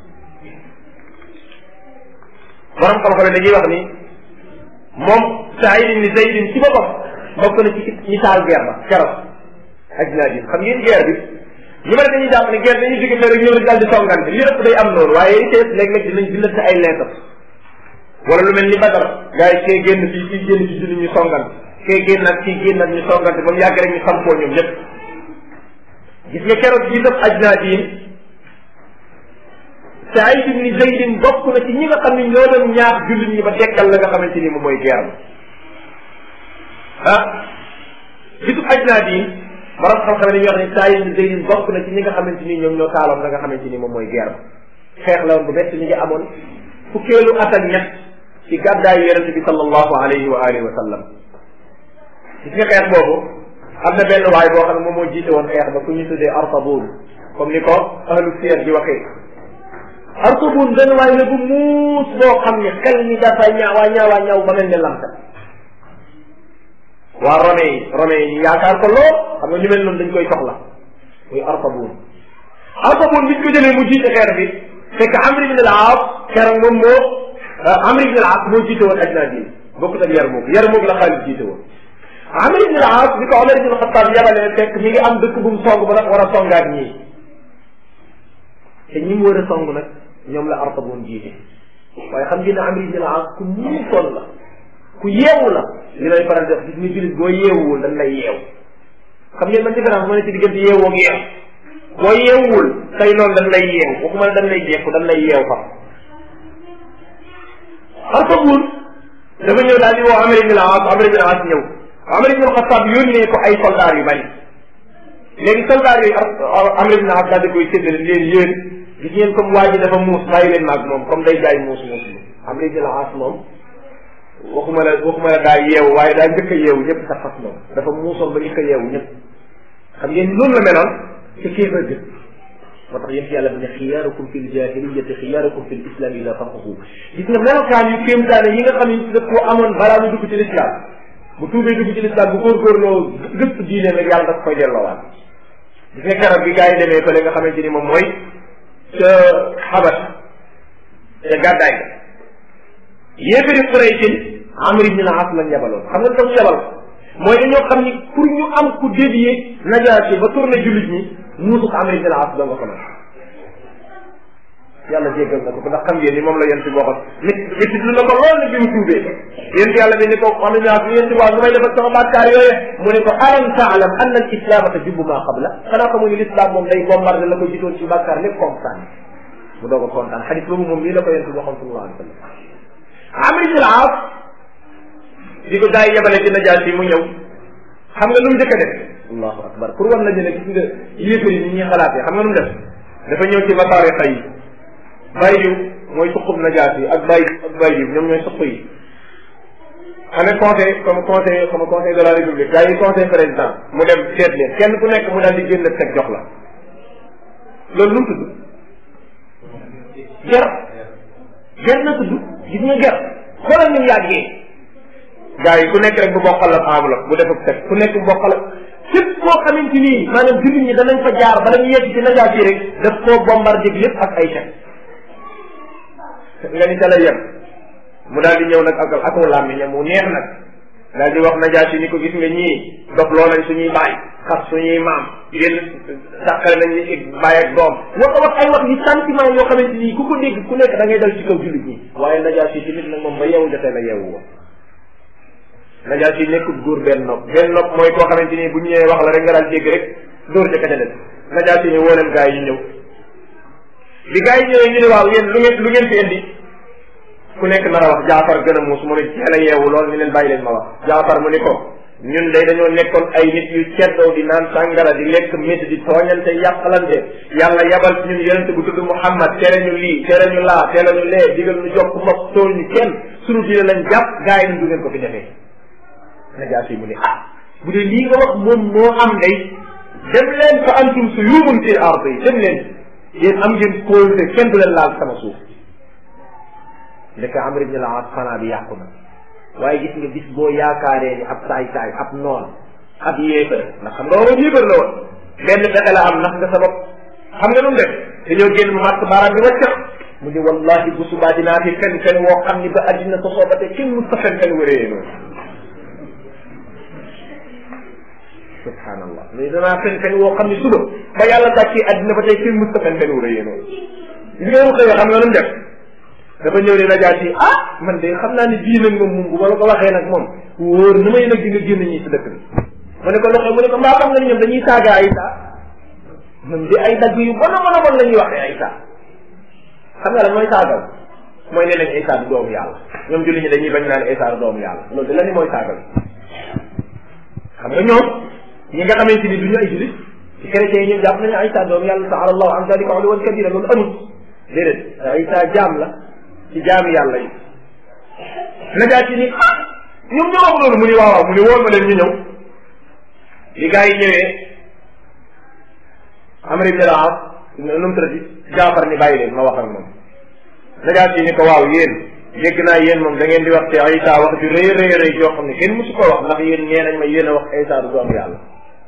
borom xam-xam dañuy wax ni moom Saïd ibn Zaydin ci boppam bokk na ci ñi taal guerre ba keroog ajnaadin xam ngeen guerre bi ñu bari dañuy jàpp ne guerre dañuy jóge rek ñëw rek daal di songante li ëpp day am noonu waaye li ci ëpp léeg-léeg dinañ bindante ay lettre wala lu mel ni Badar gars yi kee génn fii kii génn ci julli ñu songante kee génn ak kii génn ak ñu songante ba mu yàgg rek ñu sampoo ñoom ñëpp gis nga keroog bii def ajnaadin Saïd ibn Zaydin bokk na ci ñi nga xam ne ñoo doon ñaax jullit ñi ba dekkal la nga xamante ni moom mooy guerre ah bisub ajnaadin borom xam-xam dañuy wax ne Saïd ibn Zaydin bokk na ci ñi nga xamante ni ñoom ñoo taaloon la nga xamante ni moom mooy guerre xeex la woon bu bett ñu ngi amoon fukkeelu at ak ñett ci gàddaayu yonente bi sallallahu alayhi wa alihi wa sallam gis nga xeex boobu am na benn waay boo xam ne moom moo jiite woon xeex ba ku ñu tuddee Artabun comme ni ko ahlu siyar di waxee Artabun benn waay la bu muus boo xam ne xel ni dafa ñaawaa ñaawaa ñaaw ba mel ne lamta waa Romain yi Romain yi yaakaar ko lool xam nga ñu mel noonu dañ koy soxla muy Artabuun Artabuun biñ ko jëlee mu jiite xeer bi fekk Amr ibn al-Aas keroog moom moo Amr ibn al-Aas moo jiite woon Ajnaad bokkut ak Yarmuk Yarmuk la Xaalid jiite woon Amr ibn al-Aas bi ko Omar ibn al-Xattaab yabalee fekk mi ngi am dëkk bu mu song ba nag war a songaat ñii te ñi mu war a song nag ñoom la Artabuun jiite waaye xam ngeen ne Amr ibn al-Aas ku muusoon la ku yeewu la li lay faral def gis ni jullit boo yeewuwul dañ lay yeew xam ngeen man différence ma ne ci diggante yeewoo ak yeew boo yeewuwul tey noonu dañ lay yeew waxuma ne dañ lay jekku dañ lay yeew fa Artabuun dafa ñëw daal di woo Amr ibn al-As Amr ibn al-As ñëw Amr ibn al-Khattab yónnee ko ay soldats yu bari léegi soldats yooyu Amr ibn al-As daal di koy séddale leen yéen gis ngeen comme waa ji dafa muus bàyyi leen maag moom comme day jaay muus muus bi Amr ibn al-As moom waxuma la waxuma la daa yeewu waaye daa njëkk a yeewu ñëpp sax fas moom dafa muusoon ba njëkk a yeewu ñëpp xam ngeen loolu la meloon ci kéefar gën moo tax yéen ci yàlla bi ne xiyaarukum fi ljahiliyati xiyaarukum fi lislam ila faquhu gis nga melokaan yu kéemtaane yi nga xam ne daf koo amoon balaa mu dugg ci lislaam bu tuubee dugg ci lislaam bu góorgóorloo gëpp diine nag yàlla daf koy delloowaat gis nga garab bi gars yi demee fële nga xamante ni moom mooy ca xabat ca gàddaay ga yéefari Quraysin Amr ibn al-As lañ yabaloon xam nga dafa yabal mooy dañoo xam ni pour ñu am ku dévier Najaasi ba tourné jullit ñi muusuk Amr ibn al-As doo nga ko mën yàlla jéggal na ko ndax xam ngeen ni moom la yéen si waxoon nit nit lu na ko lool nag bi mu tuubee yéen si yàlla bi ni ko Amr ibn al-As yéen si waa nu may def ak sama bàkkaar yooye mu ne ko alam taalam anna al islaama tajubbu maa qabla xanaa ko mu ni l'islam moom day bombardé la ko jiitoon ci bàkkaar lépp kontaan mu doog a kontaan xadis boobu moom nii la ko yéen si waxoon sallallahu alayhi wa sallam Amr ibn al-As di ko gaa yi yebale ci najaas yi mu ñëw xam nga lu mu njëkk a def allahu akbar pour wan lañu ne gis nga yéefar yi ni ñuy xalaatee xam nga lu mu def dafa ñëw ci masaare xay yi bàyyi diw mooy suqub najaas yi ak bàyyi ak bàyyi diw ñoom ñooy suq yi amee conseil comme conseil comme conseil de la république gaa yi conseil président mu dem seet leen kenn ku nekk mu daal di génn teg jox la loolu lu mu tudd ger ger na tudd gis nga ger xoolal ñu yàggee gaa yi ku nekk rek bu bokkal la enveloppe bu def ak teg ku nekk bu bokkal la képp koo xamante ni maanaam jullit ñi danañ fa jaar bala ñu yegg ci najaat yi rek daf koo bombardé lépp ak ay chèque nga ni ca la yem mu daal di ñëw nag ak ak mu làmmiñam mu neex nag daal di wax najaat yi ni ko gis nga ñii dof loo nañ suñuy baay xas suñuy maam génn dàqale nañ ni baay ak doom wax wax ay wax yi sentiment yoo xamante ni ku ko dégg ku nekk da ngay dal ci kaw jullit ñi waaye najaat yi tamit nag moom ba yeewu jotee la yeewu woon najaas yi nekkul góor benn nopp benn nopp mooy koo xamante ni bu ñu ñëwee wax la rek nga daal dégg rek dóor ca kete des najaas yi ne woo leen gaa yi ñu ñëw bi gaa yi ñëwee ñu ne waaw yéen lu ngeen lu ngeen fi indi ku nekk nar a wax jaafar gën a muus mu ne teel a yeewu lool ñu leen bàyyi leen ma wax jaafar mu ni ko ñun day dañoo nekkoon ay nit yu ceddoo di naan sàngara di lekk métti di tooñante yàqalante yàlla yabal ci ñun yonente bu tudd Muhammad tere ñu lii tere ñu laa tere ñu lee digal ñu jokk mos tool ñu kenn sunu diine lañ jàpp gaa yi du ngeen ko fi defee najaas yi mu ne ah bu dee lii nga wax moom moo am day dem leen fa antum su yuumun fil ard yi dem leen yéen am ngeen kóolute kenn du leen laal sama suuf ndeke Amr ibn al-As xanaa bi yàqu na waaye gis nga bis boo yaakaaree ni ab saay saay ab noon ab yéefar ndax xam nga waroon yéefar la woon benn fexe la am ndax nga sa bopp xam nga nu mu def dañoo génn mu màtt baaraam bi waccax mu ni wallahi bu subaa dinaa fi fen fen woo xam ni ba addina sosoo ba te kenn mus ta fen fen wéree noonu subhanallah mais danaa fen fen woo xam ne suba ba yàlla dàccee àddina ba tey kenn musta fen fen wu rëyee noonu gis nga mu xëyee xam nga lu mu def dafa ñëw ne najaat yi ah man de xam naa ne bii nag moom moom bu ma la ko waxee nag moom wóor na may nag di nga génn ñii si dëkk bi mu ne ko loxo mu ne ko mbaa xam nga ni ñoom dañuy saaga ay saa ñoom di ay dagg yu bon a bon a bon la ñuy waxee ay saa xam nga la mooy saagal mooy ne nañ ay saa du doomu yàlla ñoom julli ñi dañuy bañ naan ay saa du doomu yàlla loolu de la ni mooy saagal xam nga ñoom ñi nga xamante ni du ñu ay julit ci chrétiens yi ñoom jàpp nañu Isa doomu yàlla taala allahu an dalika uluwan kabira loolu amul déedéet Isa jaam la ci jaami yàlla yi najaat yi ni ah ñoom ñoo wax loolu mu ni waaw waaw mu ni wóor ma leen ñu ñëw li gars yi ñëwee Amr ibn al-As nu mu tëddati Jaafar ni bàyyi leen ma wax ak moom najaat yi ni ko waaw yéen dégg naa yéen moom da ngeen di wax ci Isa wax ju rëy rëy rëy joo xam ne kenn musu ko wax ndax yéen nee nañ ma yéen a wax Isa du doomu yàlla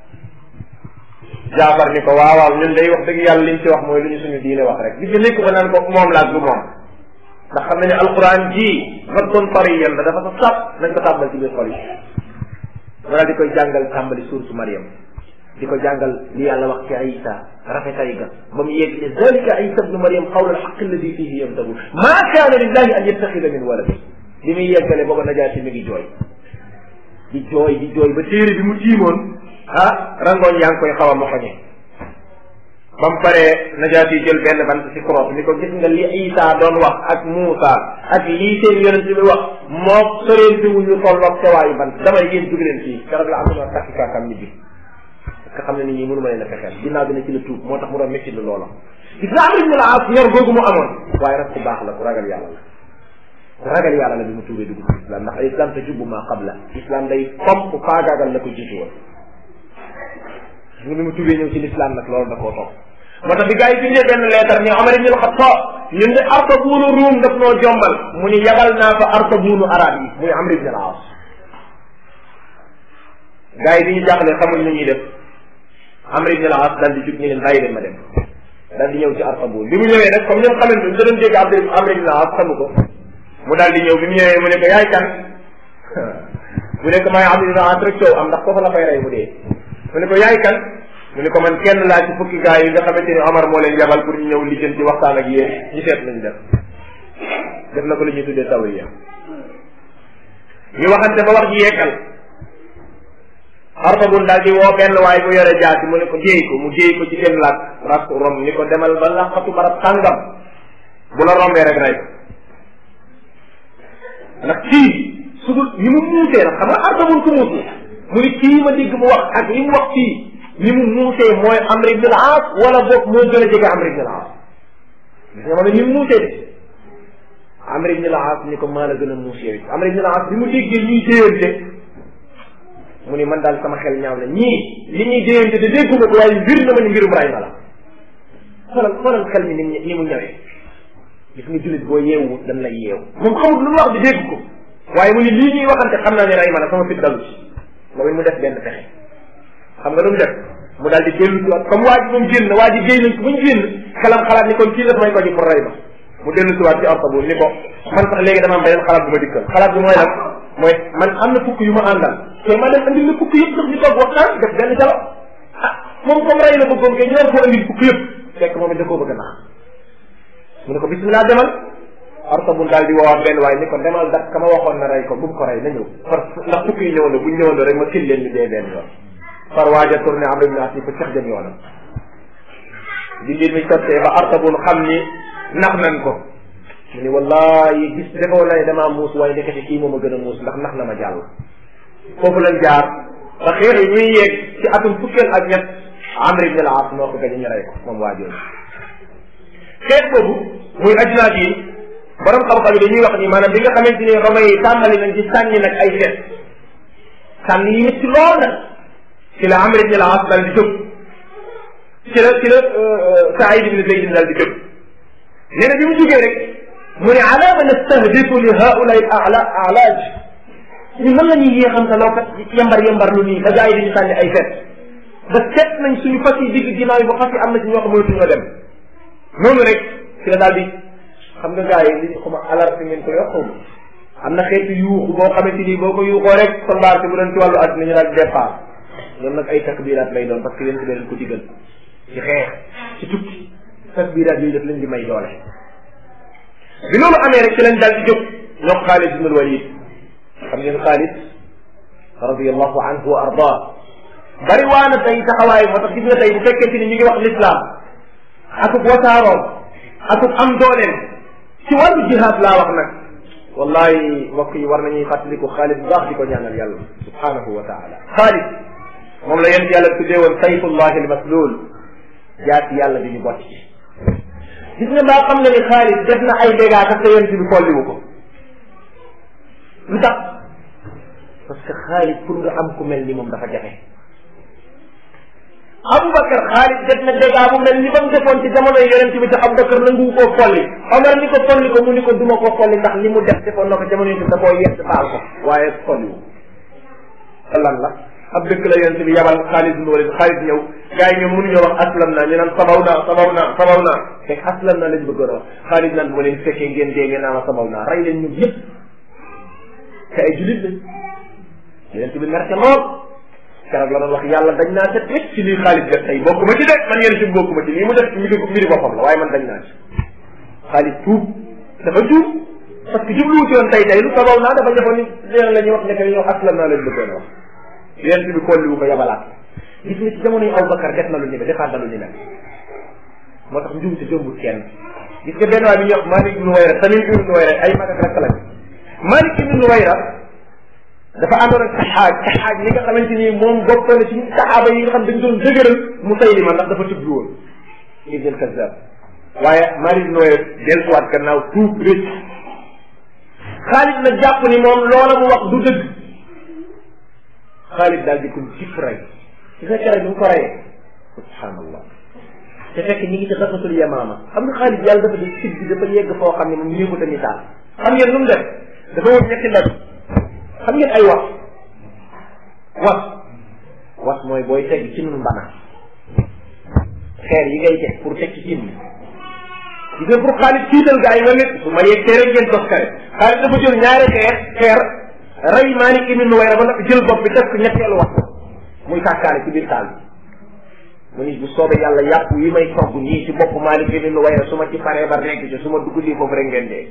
Jaafar ni ko waaw waaw ñun day wax dëgg yàlla liñ ci wax mooy lu ñu suñu diine wax rek li ci nekk ba naan ko moom laaj du moom ndax xam nañu alquran ji raddun tariyan la dafa sa sab nañ ko tàmbal ci biir xol yi wala di koy jàngal tàmbali suuratu Maryam di ko jàngal li yàlla wax ci Isa rafetay ga ba mu yegg ne zalika Isa ibnu Maryam qawla alxaq alladi fihi yamtaru ma kaana lillahi an yattaxida min walad li muy yeggale booba najaati mi ngi jooy di jooy di jooy ba téere bi mu tiimoon ah rangoon yaa ngi koy xaw a moxoñe ba mu paree najaati jël benn bant ci cross ni ko gis nga li Isa doon wax ak Muusa ak lii seen yonent bi wax moo soreenti wuñu tolloog sewaayu bant damay yéen jóg leen fii keroog la am na takki kaakam nit bi parce que xam ne nit ñi mënu ma leen a fexeel ginnaaw bi ne ci la tuub moo tax mu doon métti lu loola gis nga Amr ibn al-As ñor googu mu amoon waaye nag ku baax la ku ragal yàlla la ku ragal yàlla la bi mu tuubee dugg ci islam ndax islam te jubbu maa qabla islam day topp faagaagal la ko jiitu woon gis nga bi mu tuubee ñëw ci l'islam nag loolu da koo topp moo tax bi gars yi bindee benn leetar ni Omar ibn al-Khattab ñun de artabuunu ruum daf noo jombal mu ni yabal naa fa artabuunu arab yi muy Amr ibn al-As gars yi bi ñu jaaxle xamuñ lu ñuy def Amr ibn al-As daal di jug ñu leen bàyyi leen ma dem daal di ñëw ci artabuun bi mu ñëwee nag comme ñoom xamante ni da doon dégg Amr ibn al-As xamu ko mu daal di ñëw bi mu ñëwee mu ne ko yaay kan mu ne ko maay Amr ibn al-As rek coow am ndax foofu la fay rey mu dee mu ne ko yaay kan mu ne ko man kenn laa ci fukki gars yi nga xamante ni Omar moo leen yabal pour ñu ñëw lijjanti waxtaan ak yéen ñu seet nañu def def na ko li ñuy tuddee tawiya ñu waxante ba wax ji yekkal Artabun daal di woo benn waaye bu yore jaasi mu ne ko jéey ko mu jéey ko ci seen laaj rak rom ni ko demal ba laqatu barab tàngam bu la rombee rek rey ndax kii su dul ni mu muusee nag xam nga Artabun ku muus mu ni kii ma dégg mu wax ak li mu wax kii ni mu muusee mooy Amr ibn al-As wala boog moo gën a jege Amr ibn al-As gis nga ma ne ni mu muusee de Amr ibn al-As ni ko maa la gën a muus yow Amr ibn al-As bi mu déggee ñuy déyante mu ni man daal sama xel ñaaw na ñii li ñuy déyante de dégguma ko waaye mbir na ma ni mbirum ray ma la xoolal xoolal xel mi ni ni mu ñëwee gis nga jullit boo yeewu dañ lay yeewu moom xamul lu mu wax di dégg ko waaye mu ni lii ñuy waxante xam naa ne ray ma la sama fit dalu ci moom it mu def benn pexe xam nga lu mu def mu daal di dellu si waat comme waa ji moom génn waa ji génn nañ ko ba ñu génn xelam xalaat ni kon kii la may ko ji pour ray ma mu dellu si waat ci ortabul ni ko man sax léegi dama am beneen xalaat bu ma dikkal xalaat bi mooy lan mooy man am na fukk yu ma àndal te ma dem andil la fukk yëpp sax ñu toog waxtaan def benn jalo ah moom comme ray la bëggoon kay ñu war koo andil fukk yëpp fekk moom it da koo bëgg a naax mu ne ko bismillah demal ortabul daal di woowaat benn waaye ni ko demal dak ka ma waxoon na rey ko bu mu ko rey na ñëw par ndax fukk yi ñëwandoo buñ ñëwandoo rek ma kil leen ñu dee benn yoon far waaja tourné Amr ibn As ni ko cax jëm yoonam di mbir mi sottee ba artabun xam ni nax nañ ko mu ni wallahi gis defoo na ne damaa muus waaye ndekete kii moom a gën a muus ndax nax na ma jàll foofu lañ jaar ba xeex yi ñuy yeeg ci atum fukkeel ak ñett Amr ibn al-As moo ko gañe ñu rey ko moom waajooju xeex boobu muy ajnaat yi borom xam-xam yi dañuy wax ni maanaam bi nga xamante ni Roma yi tàmbali nañ ci sànni nag ay fet sànni yi métti lool nag ci la Amr ibn al-As daal di jóg ci la ci la Saïd ibn Zayd daal di jóg nee na bi mu jógee rek mu ne ala ma nastahdifu li haulay ala alaaj ñu mën la ñuy yéexam sa loo kat yembar yembar lu nii ba gars yi dañu sànni ay fet ba seet nañ suñu fas yi digg ginnaaw yi ba fas yi am na ci ñoo xam mënatuñoo dem noonu rek ci la daal di xam nga gars yi li ñu xuma alerte ngeen ko yokku am na xeetu yuuxu boo xamante ni boo ko yuuxoo rek soldat si bu doon ci wàllu àddina ñu daal di départ ñoom nag ay takbiraat lay doon parce que yéen ci leen ko digal ci xeex ci tukki takbiraat yooyu daf leen di may doole bi loolu amee rek ci lañ daal di jóg ñoo Xaalid ibn Walid xam ngeen Xaalid radiyallahu anhu wa arda bari waa na tey taxawaay moo tax gis nga tey bu fekkente ni ñu ngi wax l'islam akub wasaaroom akub am dooleem ci wàllu jihaad laa wax nag wallahi mbokk yi war nañuy fàttaliku Xaalid bu baax di ko ñaanal yàlla subhanahu wa taala Xaalid moom la yent yàlla tuddee woon sayfullahi almaslul jaati yàlla bi ñu bott ci gis nga mbaa xam nga ni Xaalid def na ay dégâts sax te yent bi folliwu ko lu tax parce que Xaalid pour nga am ku mel ni moom dafa jafe Aboubacar Xaalid def na dégâts bu mel ni ba mu defoon ci jamono yonent bi te Aboubacar nangu koo folli Omar ni ko folli ko mu ni ko duma ko folli ndax li mu def defoon na ko jamono yonent bi da koo yett baal ko waaye folli wu te lan la ab dëkk la yonent bi yabal Xaalid bin Walid Xaalid ñëw gars yi ñoom mënuñoo wax aslam naa ñu naan sabaw naa sabaw naa sabaw naa fekk aslam naa lañ bëggoon a wax Xaalid naan bu leen fekkee ngeen dee ngeen naa ma sabaw naa rey leen ñun yëpp te ay julit lañ yonent bi mer ca lool keroog la doon wax yàlla dañ naa set rek ci lii Xaalid def tey bokkuma ci de man yéen ci bokkuma ci lii mu def mbiri mbiri boppam la waaye man dañ naa ci Xaalid tuub dafa tuub parce que jubluwu ci woon tey tey lu sabaw naa dafa defoon ni leen la ñuy wax nekk ñoo aslam naa lañ bëggoon a wax yonent bi kolliwu ko yabalaat gis nga ci jamono yi Aboubacar def na lu ni defaat na lu ni mel moo tax njuum si jombul kenn gis nga benn waay bi ñuy wax Malik ibnu Wayra Tamim ibnu Wayra ay mag ak rakk lañ Malik ibnu Wayra dafa àndoon ak saxaaj saxaaj li nga xamante ni moom bokk na ci saxaaba yi nga xam dañ doon dëgëral Musaylima ndax dafa tubbi woon ibn al-Kazzab waaye Malik ibnu Wayra delluwaat gannaaw tuub rëcc Xaalid nag jàpp ni moom loola mu wax du dëgg Xaalid daal di ko jif rey ci sa kere bi mu ko reyee subhanallah te fekk ñi ngi ci xasatul yamaama xam nga Xaalid yàlla dafa def sig bi dafa yegg foo xam ne moom ñëwut a misaal xam ngeen nu mu def dafa wut ñetti ndab xam ngeen ay was was was mooy booy teg ci nun mbana xeer yi ngay teg pour teg ci cin bi gis nga pour Xaalid tiital gaa yi nga nit su ma yeggee rek ngeen tos kare Xaalid dafa jël ñaari xeer xeer rey Maalik ibn Nuwayra ba nag jël bopp bi def ko ñetteelu wax muy kàkkaale ci biir taal bi mu ni bu soobee yàlla yàpp yi may togg nii ci bopp Maalik ibn Nuwayra su ma ci paree ba rekk ci su ma dugg lii foofu rek ngeen dee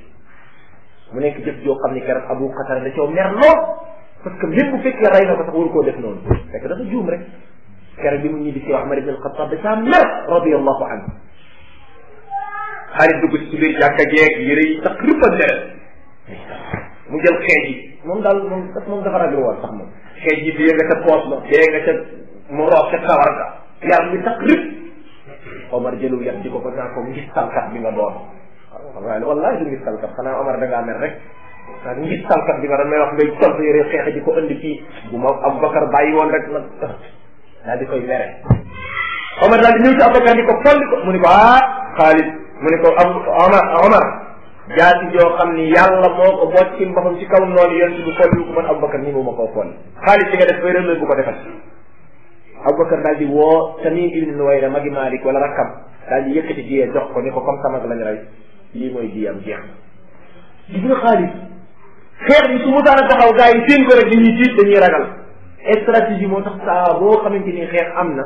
mu nekk jëf joo xam ni keroog Abu Qatada da coo mer lool parce que même bu fekkee rey na ko sax waru koo def noonu fekk dafa juum rek keroog bi mu ñibbi si Umar ibn al-Khattab da caa mer radiyallahu anhu Xaalid dugg ci biir jàkka jeeg yëre yi sax rëppal deret mu jël xeej yi moom daal moom daf moom dafa ragal woon sax moom xeej yi dee nga ca poos ba dee nga ca mu roof ca kawar ga yaram bi sax rëpp Omar jëlu yat di ko ko naa ko ngis talkat bi nga doon waaye wallahi du ngis talkat xanaa Omar da ngaa mer rek waa ngis talkat bi nga doon may wax ngay sol sa yëre xeex di ko indi fii bu ma Aboubacar bàyyi woon rek nag daal di koy mere Omar daal di ñëw ci Aboubacar di ko folli ko mu ni ko ah Xaalid mu ni ko am Omar Omar jaati joo xam ni yàlla moo ko bocc ci mboppam ci kaw noonu yonent bi folli ko man Aboubacar nii moom ma koo folli Xaalid li nga def erreur bu ko defal Aboubacar daal di woo Tamim ibn Nuwayra magi Malik wala rakkam daal di yëkkati jiyee jox ko ni ko comme sama lañ rey lii mooy jiyam jeex gis nga Xaalid xeex bi su mu daan taxaw gars yi seen ko rek dañuy tiit dañuy ragal stratégie moo tax saa boo xamante ni xeex am na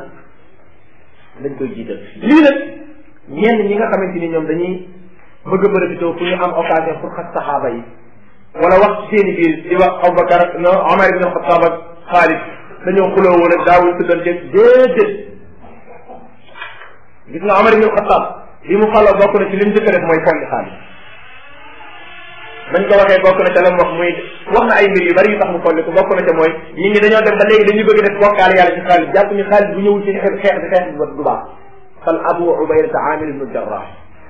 dañ koy jiital lii nag ñenn ñi nga xamante ni ñoom dañuy bëgg a profité pour ñu am occasion pour xas saxaaba yi wala wax ci seen i biir di wax Aboubacar ak no Omar ibn Xattaab ak Xaalid dañoo xuloo woon ak daawul tuddante déedéet gis nga Omar ibn Xattaab li mu xaloo bokk na ci li mu njëkk a def mooy folli Xaalid bañ ko waxee bokk na ca la mu wax muy wax na ay mbir yu bari yu tax mu folli ko bokk na ca mooy nit ñi dañoo dem ba léegi dañuy bëgg def bokkaale yàlla ci Xaalid jàpp ni Xaalid bu ñëwul ci xeex xeex bi xeex bi du baax fal Abu Ubayda Amir ibn Jarrah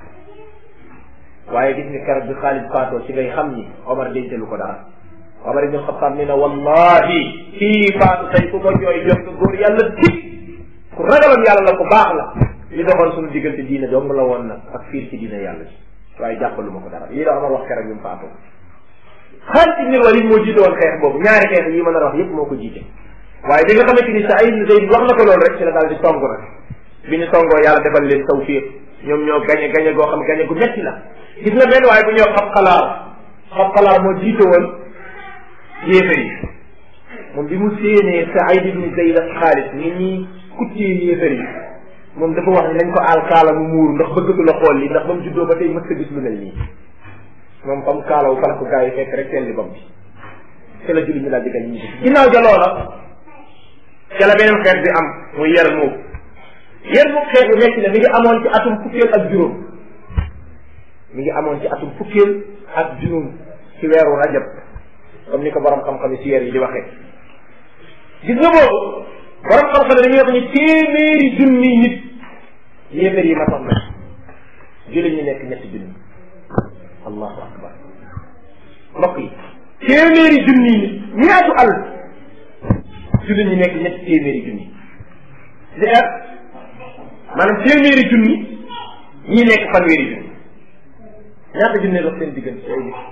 waaye gis nga keroog bi Xaalid faatoo ci ngay xam ni Omar dencalu ko dara Omar ibn Xattaab ni na wallahi kii faatu tey ku ko jooy jot ko góor yàlla tig ku ragaloon yàlla la ko baax la li doxoon suñu diggante diine dong la woon nag ak fiir ci diine yàlla ci waaye jàppalu ma ko dara lii la Omar wax keroog bi mu faatoo Xaalid ibn Walid moo jiite woon xeex boobu ñaari xeex yi ma nar a wax yépp moo ko jiite waaye bi nga xamante ni Saïd ibn Zayd wax na ko loolu rek ci la daal di song nag bi ñu songoo yàlla defal leen tawfiq ñoom ñoo gañe gañe goo xam gañe gu metti la gis nga benn waaye bu ñëw xab xalaar xab xalaar moo jiite woon yéefar yi moom bi mu séenee Saïd ibn Zayd ak Xaalid ni ñuy kuttee yéefar yi moom dafa wax ni nañ ko aal kaala mu muuru ndax bëggatu la xool li ndax ba mu juddoo ba tey mës a gis lu mel nii moom comme kaalawu fala ko gars yi fekk rek seen li bam bi te la julli ñu daal di gañ ñi ginnaaw ja loola ca la beneen xeet bi am muy yar muub yar muub xeet bu metti la mi ngi amoon ci atum fukkeel ak juróom mi ngi amoon ci atum fukkeel ak juróom ci weeru rajab comme ni ko borom xam-xam yi si weer yi di waxee gis nga boobu borom xam-xam yi dañuy wax ni téeméeri junni nit yéefar yi matoon na jullit ñi nekk ñetti junni allahu akbar mbokk yi téeméeri junni nit ñaatu al jullit ñi nekk ñetti téeméeri junni di er maanaam téeméeri junni ñi nekk fanweeri junni ñaata junne dox seen diggante ci ay nit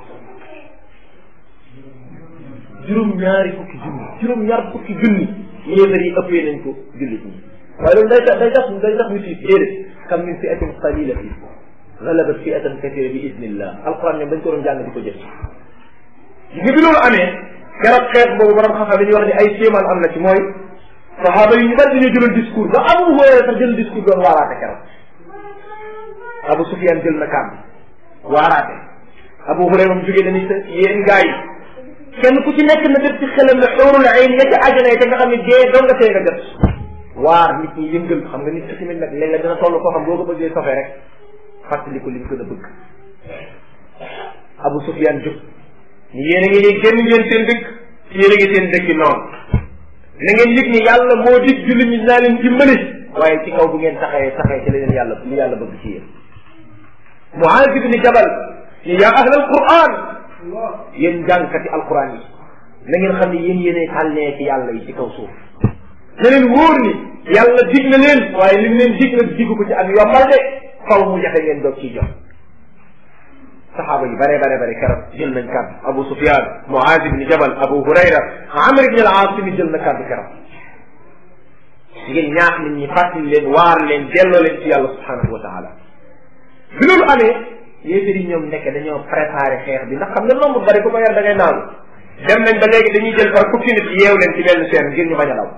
juróom ñaari fukki junni juróom ñaar fukki junni yéefar yi ëppee nañ ko jullit ñi waaye loolu day tax day tax day tax ñu tiit déedéet kam min fi'atin qalilatin galabat fi'atan kathira bi idnillah alquran ñoom dañ ko doon jàng di ko jëf gis nga bi loolu amee keroog xeet boobu borom xam-xam dañuy wax ni ay kéemaan am na ci mooy saxaaba yi ñu bari dañoo jëloon discours ba Abu Hurayra sax jël discours doon waaraate keroog Abu Sufyan jël na kàddu waaraate Abu Hurayra moom jógee dañuy yéen gaa yi kenn ku ci nekk na def ci xelam ne xóorul ay ña ca àjjana te nga xam ne dee doo nga see nga jot waar nit ñi yëngal xam nga nit ki tamit nag léeg-léeg dina toll koo xam boo ko bëggee sofee rek fàttali ko li mu gën a bëgg Abu Sufyan jóg ni yéen a ngi nii génn ngeen seen dëkk yéen a ngi seen dëkk noonu na ngeen yëg ni yàlla moo dig jullit ñi dinaa leen dimbali waaye ci kaw bu ngeen taxawee taxawee ci leneen yàlla li yàlla bëgg ci yéen Muaaz ibn Jabal ni yaa ahlal Qur'an yéen jàngkati alquran yi na ngeen xam ne yéen yéenay tànnee ci yàlla yi ci kaw suuf na leen wóor ni yàlla dig na leen waaye li mu leen dig nag digu ko ci ak yombal de faw mu jafe ngeen doog ciy jox saxaaba yi bare bare bare keroog jël nañ kàddu Abu Sufyan Muaz ibn Jabal Abu Hurayra Amr ibn al-As mi jël na kàddu keroog ngeen ñaax nit ñi fàttali leen waar leen delloo leen ci yàlla subhanahu wa taala bi loolu amee yéefar yi ñoom nekk dañoo préparé xeex bi ndax xam nga nombre bari ku ko yar da ngay naagu dem nañ ba léegi dañuy jël par fukki nit yeew leen ci benn seen ngir ñu bañ a daw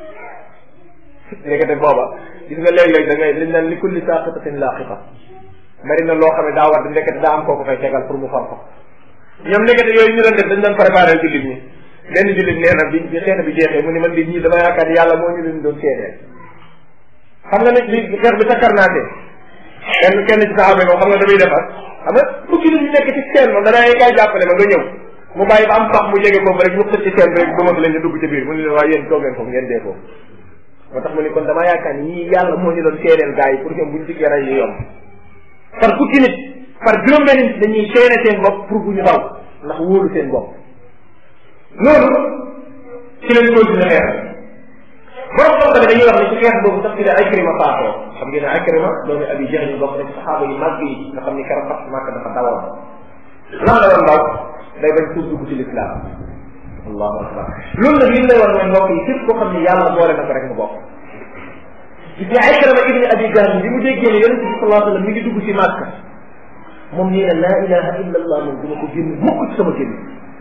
léegi te booba gis nga léeg-léeg da ngay liñ naan li kulli saqitatin laqiqa bari na loo xam ne daa war di ndekete daa am kooku fay tegal pour mu far ko ñoom ndekete yooyu ñu doon def dañ doon préparé jullit ñi benn jullit nee na bi bi xeex bi jeexee mu ni man di ñii dama yaakaar ni yàlla moo ñu leen doon seedeel xam nga nit li xeex bi takkar naatee kenn kenn ci saxaaba yi moom xam nga damay defar xam nga fukki nit ñu nekk ci seen moom danaa kaay jàppale ma nga ñëw mu bàyyi ba am pax mu jege foofu rek ñu xëcc ci seen rek ba mag leen ñu dugg ci biir mu ne leen waa yéen toog leen foofu ngeen dee foofu moo tax mu ni kon dama yaakaar ni ñii yàlla moo ñu doon seedeel gars yi pour que buñ diggee rey yu yomb par fukki nit par juróom benn nit dañuy seene seen bopp pour bu ñu daw ndax wóolu seen bopp loolu ci lañ continué xeex borom xam tamit dañuy wax ne ci xeex boobu sax ci la Ikrima faatoo xam ngeen ne Ikrima doomu Abi Jahl bokk na ci saxaaba yi màgg yi nga xam ni keroog fat màkk dafa dawoon lan la doon daw day bañ tuub dugg ci lislaam allahu akbar loolu nag li ñu lay wax mooy mbokk yi képp koo xam ne yàlla boole na ko rek mu bokk gis nga Ikrima ibni Abi Jahl bi mu déggee ne yonente bi sallallahu alayhi wa sallam mi ngi dugg ci màkk moom nee na laa ilaha illa allah moom duma ko génn mukk ci sama génn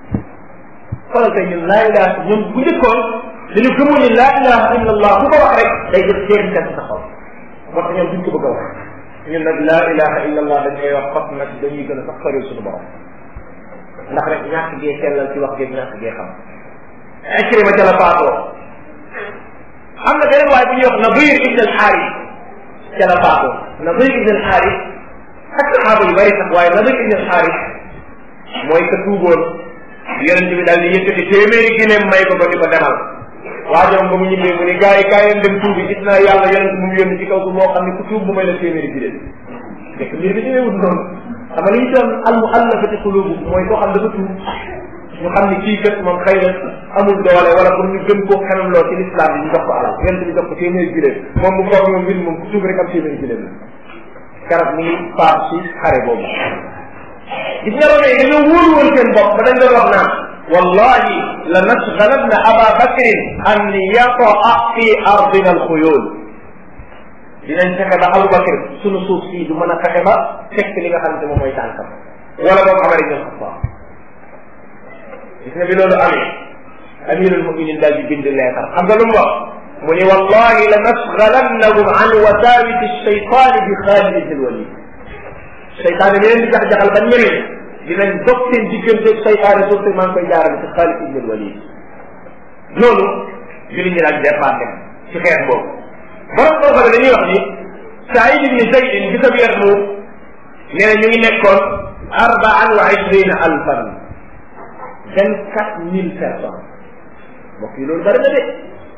xoolal tey ñun laa ilaha ñun bu njëkkoon dañu gëmoon ni laa ilaha illa allah ku ko wax rek day def jeexital sa xol moo tax ñoom duñ ko bëgg a wax ñun nag laa ilaha illa allah dañ koy wax fas nag dañuy gën a sax sori suñu borom ndax rek ñàkk gee sellal ci wax geeg ñàkk gee xam Ikrima ca la faatoo am na beneen waaye bu ñuy wax Nadir ibn al-Haris ca la faatoo Nadir ibn al-Haris ak saxaaba yu bari sax waaye Nadir ibn al-Haris mooy ka tuuboon yonent bi daal di yëkkati téeméeri gileem may ko ba di ko demal waajoom ba mu ñibbee mu ni gars yi kaay leen dem tuubi gis naa yàlla yonent mu yónni ci kaw su moo xam ne ku tuub bu may la téeméeri gileem fekk mbir bi demeewul noonu xam nga li ñu doon al muallafati qulubu mooy koo xam dafa tuub ñu xam ni kii kat moom xëy na amul doole wala pour ñu gën koo xememloo ci l'islam bi ñu jox ko alal yonent bi jox ko téeméeri gileem moom bu foog moom mbir moom ku tuub rek am téeméeri gileem la garab mi ngi faatu ci xare boobu gis nga loolu dañoo wóolu woon seen bopp ba dañ doon wax naan wallahi la nasgalanna aba bakrin an yataa fi ardina alxuyul dinañ fexe ba Abu Bakr sunu suuf sii du mën a fexe ba fekk li nga xamante moom mooy tànkam wala boog Amar ibn Xattaab gis nga bi loolu amee amirul muminin daal di bind leetar xam nga lu mu wax mu ni wallahi la nasgalannahum an wasaawiti shaytaani bi Xaalid ibn Walid seytaane bi leen di jax-jaxal ba ñëwee dinañ dox seen diggante seytaane suuf si maa ngi koy jaarale ci Xaalid ibn Walid loolu julli ñi daal départ dem ci xeex boobu borom boo xam ne dañuy wax ni Saïd ibn Zayd bi sa weer mu nee na ñu ngi nekkoon arbaan wa ishrina alfan vingt quatre mille personnes mbokk yi loolu bari na de